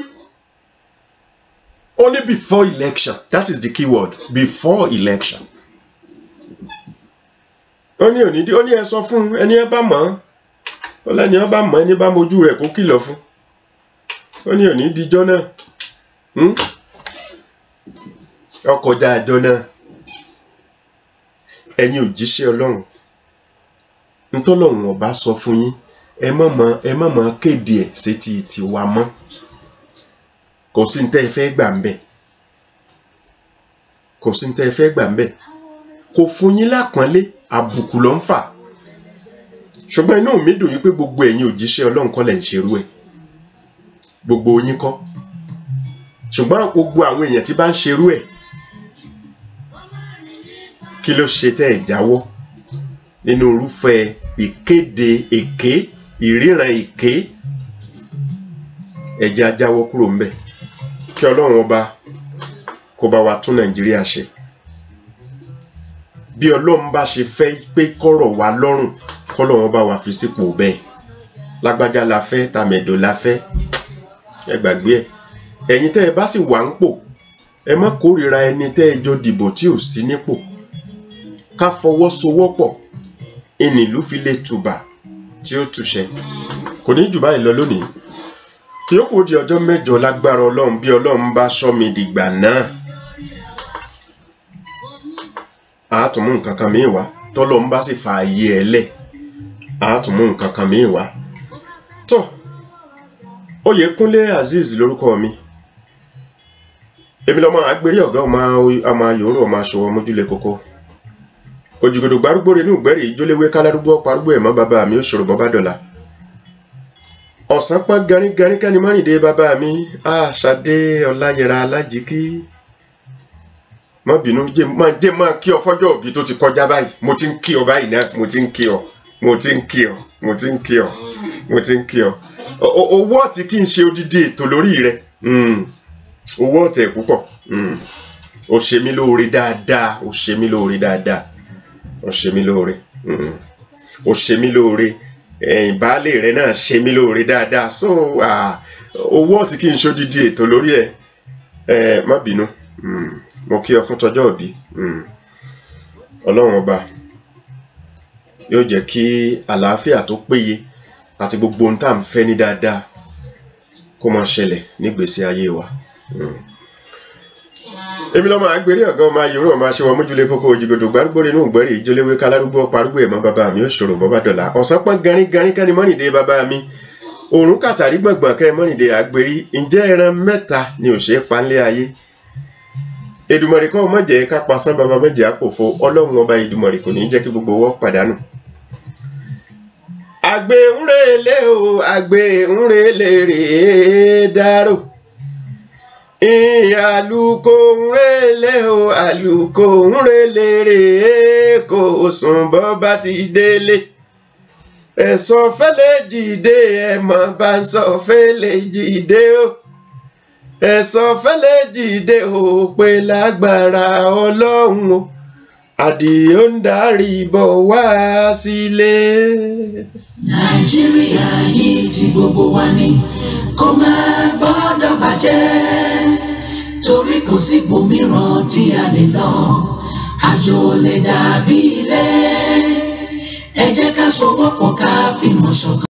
[SPEAKER 5] only before election that is the key word before election. ó ní òní ó ní ẹ sọ fún ẹni ẹ bá mọ̀ ó lẹ́ni ẹ bá mọ̀ ẹni bá mojú rẹ̀ kó kìlọ̀ fún ó ní òní díjọ́ náà ọkọjá àjọ náà ẹ̀yin òjíṣẹ́ Ọlọ́run ntọ́lọ́run ọba sọ fún yín ẹ má mọ ẹ má mọ kéde ẹ̀ sétí tiwa mọ́ kò sí ní tẹ́ ẹ fẹ́ gbà ń bẹ̀ kò sí ní tẹ́ ẹ fẹ́ gbà ń bẹ̀ kò fún yín lápọ́nlé àbùkù ló ń fà ṣùgbọ́n inú mi dùn yín pé gbogbo ẹ̀yin òjíṣẹ́ Ọlọ́run kọ́ lẹ̀ ń ṣerú ẹ̀ gbogbo yín kọ́ ṣùgbọ́n gbogbo àwọn èèyàn tí bá ń ṣerú ẹ̀ kí ló ṣe tẹ́ ẹ̀ jáwọ́ nínú irúfẹ́ ìkéde èké ìríran èké ẹ̀jẹ̀ ajáwọ́ kúrò ńbẹ̀ kí ọlọ́run ọba kó bá wa tún nàìjíríà ṣe bí ọlọ́run bá ṣe fẹ́ pé kọ́rọ̀ wa lọ́rùn kọ́lọ́run bá wa fi sípò bẹ́ẹ̀ lágbájá la fẹ́ tàmẹ̀dò la fẹ́ ẹ gbàgbé ẹ̀ ẹ̀yin tẹ́ ẹ bá sì wà ń pò ẹ má kórìíra ẹni tẹ́ ẹ jọ dìbò tí ò sí nípò ká fọwọ́sowọ́pọ̀ ìnìlú fi lè tùbà tí ó túṣẹ kò ní jù báyìí lọ lónìí kí ó kò di ọjọ́ mẹ́jọ lágbára ọlọ́run bí ọlọ́run bá sọ mi dìgbà náà àátùmú nǹkan kan míì wá tọ́lọ́run bá sì fa ayé ẹ lẹ̀ àátùmú nǹkan kan míì wá tó Oyèkúnlé Azeez lórúkọ mi èmi lọmọ agbèrè ọgá ọmọ ọmọ yòórù ọmọ aṣọwọ mójúlé kókó òjìgòdò gbárùgbò rẹ ní ìgbẹ́rì ìjólewé kálárúgbó parúgbó ẹ̀mọ́ bàbá mi ó ṣòro bọ́bá dọ̀la ọ̀sán pọ́n garígarí kẹ́ni mọ́rìndé bàbá mi àṣàdé ọláyẹra alájíkí má bínú jẹ́ máa jẹ́ máa kí ọ fọ́jọ́ òbí tó ti kọjá báyìí mo ti ń kí ọ báyìí náà mo ti ń kí ọ mo ti ń kí ọ mo ti ń kí ọ mo ti ń kí ọ O- o- owó ọ̀tí kì í ṣe odidi ètò lórí rẹ Mm. owó ọ̀tẹ̀ púpọ̀ Mm. o ṣe mí lóore dáadáa o ṣe mí lóore dáadáa o ṣe mí lóore Mm. o ṣe mí lóore ẹ̀yìn baálé rẹ náà ṣe mí lóore dáadáa so ah, owó ọ̀tí kì í ṣe odidi ètò lórí ẹ ẹ má bínú Mm. mo kí ọ fún tọjọ́ òbí Mm. ọlọ́run ọba yóò jẹ́ kí àlàáfíà tó péye àti gbogbo ohun tá à ń fẹ́ ní dáadáa kó máa ṣẹlẹ̀ nígbèésí ayé wa. Mm. èmi lọ́mọ àgbèrè ọ̀gá ọmọ ayòrò ọmọ aṣẹ́wọ̀ mójúlé kókó òjìgòdò gbárùgbó nínú ìgbẹ́rì ìjọléwé kálárúgbó parúgbó ẹ̀mọ́ bàbá mi ò ṣòro bọ́bá dọ̀là ọ̀sán pọ́n garin garin kẹ́ni mọ́nìdé bàbá mi òórùn kàtàrí gbọ̀ngbọ̀n kẹ́ mọ́nìdé àgbèrí ǹjẹ́ ẹran mẹ́ta ni ò ṣe é panlé ayé Èdùmàrè kọ́ mọ̀jẹ̀ ká pasán bàbá mọ̀jẹ̀ àpòfo ọlọ́run ọba Èdùmàrè kò ní jẹ́ kí gbogbo wọ́n pàdánù. àgbẹ̀ ń relé o àgbẹ̀ ń relé rèé dárò àlùkò ń relé o àlùkò ń relé rèé kò sùn bọ́ bá ti délé ẹ̀sọ́ fẹ́lẹ́ jìde ẹ̀mọ́ bá ń sọ fẹ́lẹ́ jìde o ẹ̀sọ́ fẹ́lẹ́ jìde ò pé lágbára ọlọ́run o àdìó ń darí bọ̀ wá sílé.
[SPEAKER 1] nàìjíríà yìí ti gbogbo wa ni kó má gbọ́dọ̀ bàjẹ́ torí kò sí ibòmíràn tí a lè lọ àjò lè dàbí ilé ẹ jẹ́ ká sowọ́pọ̀ ká fìmọ̀ ṣọ̀kan.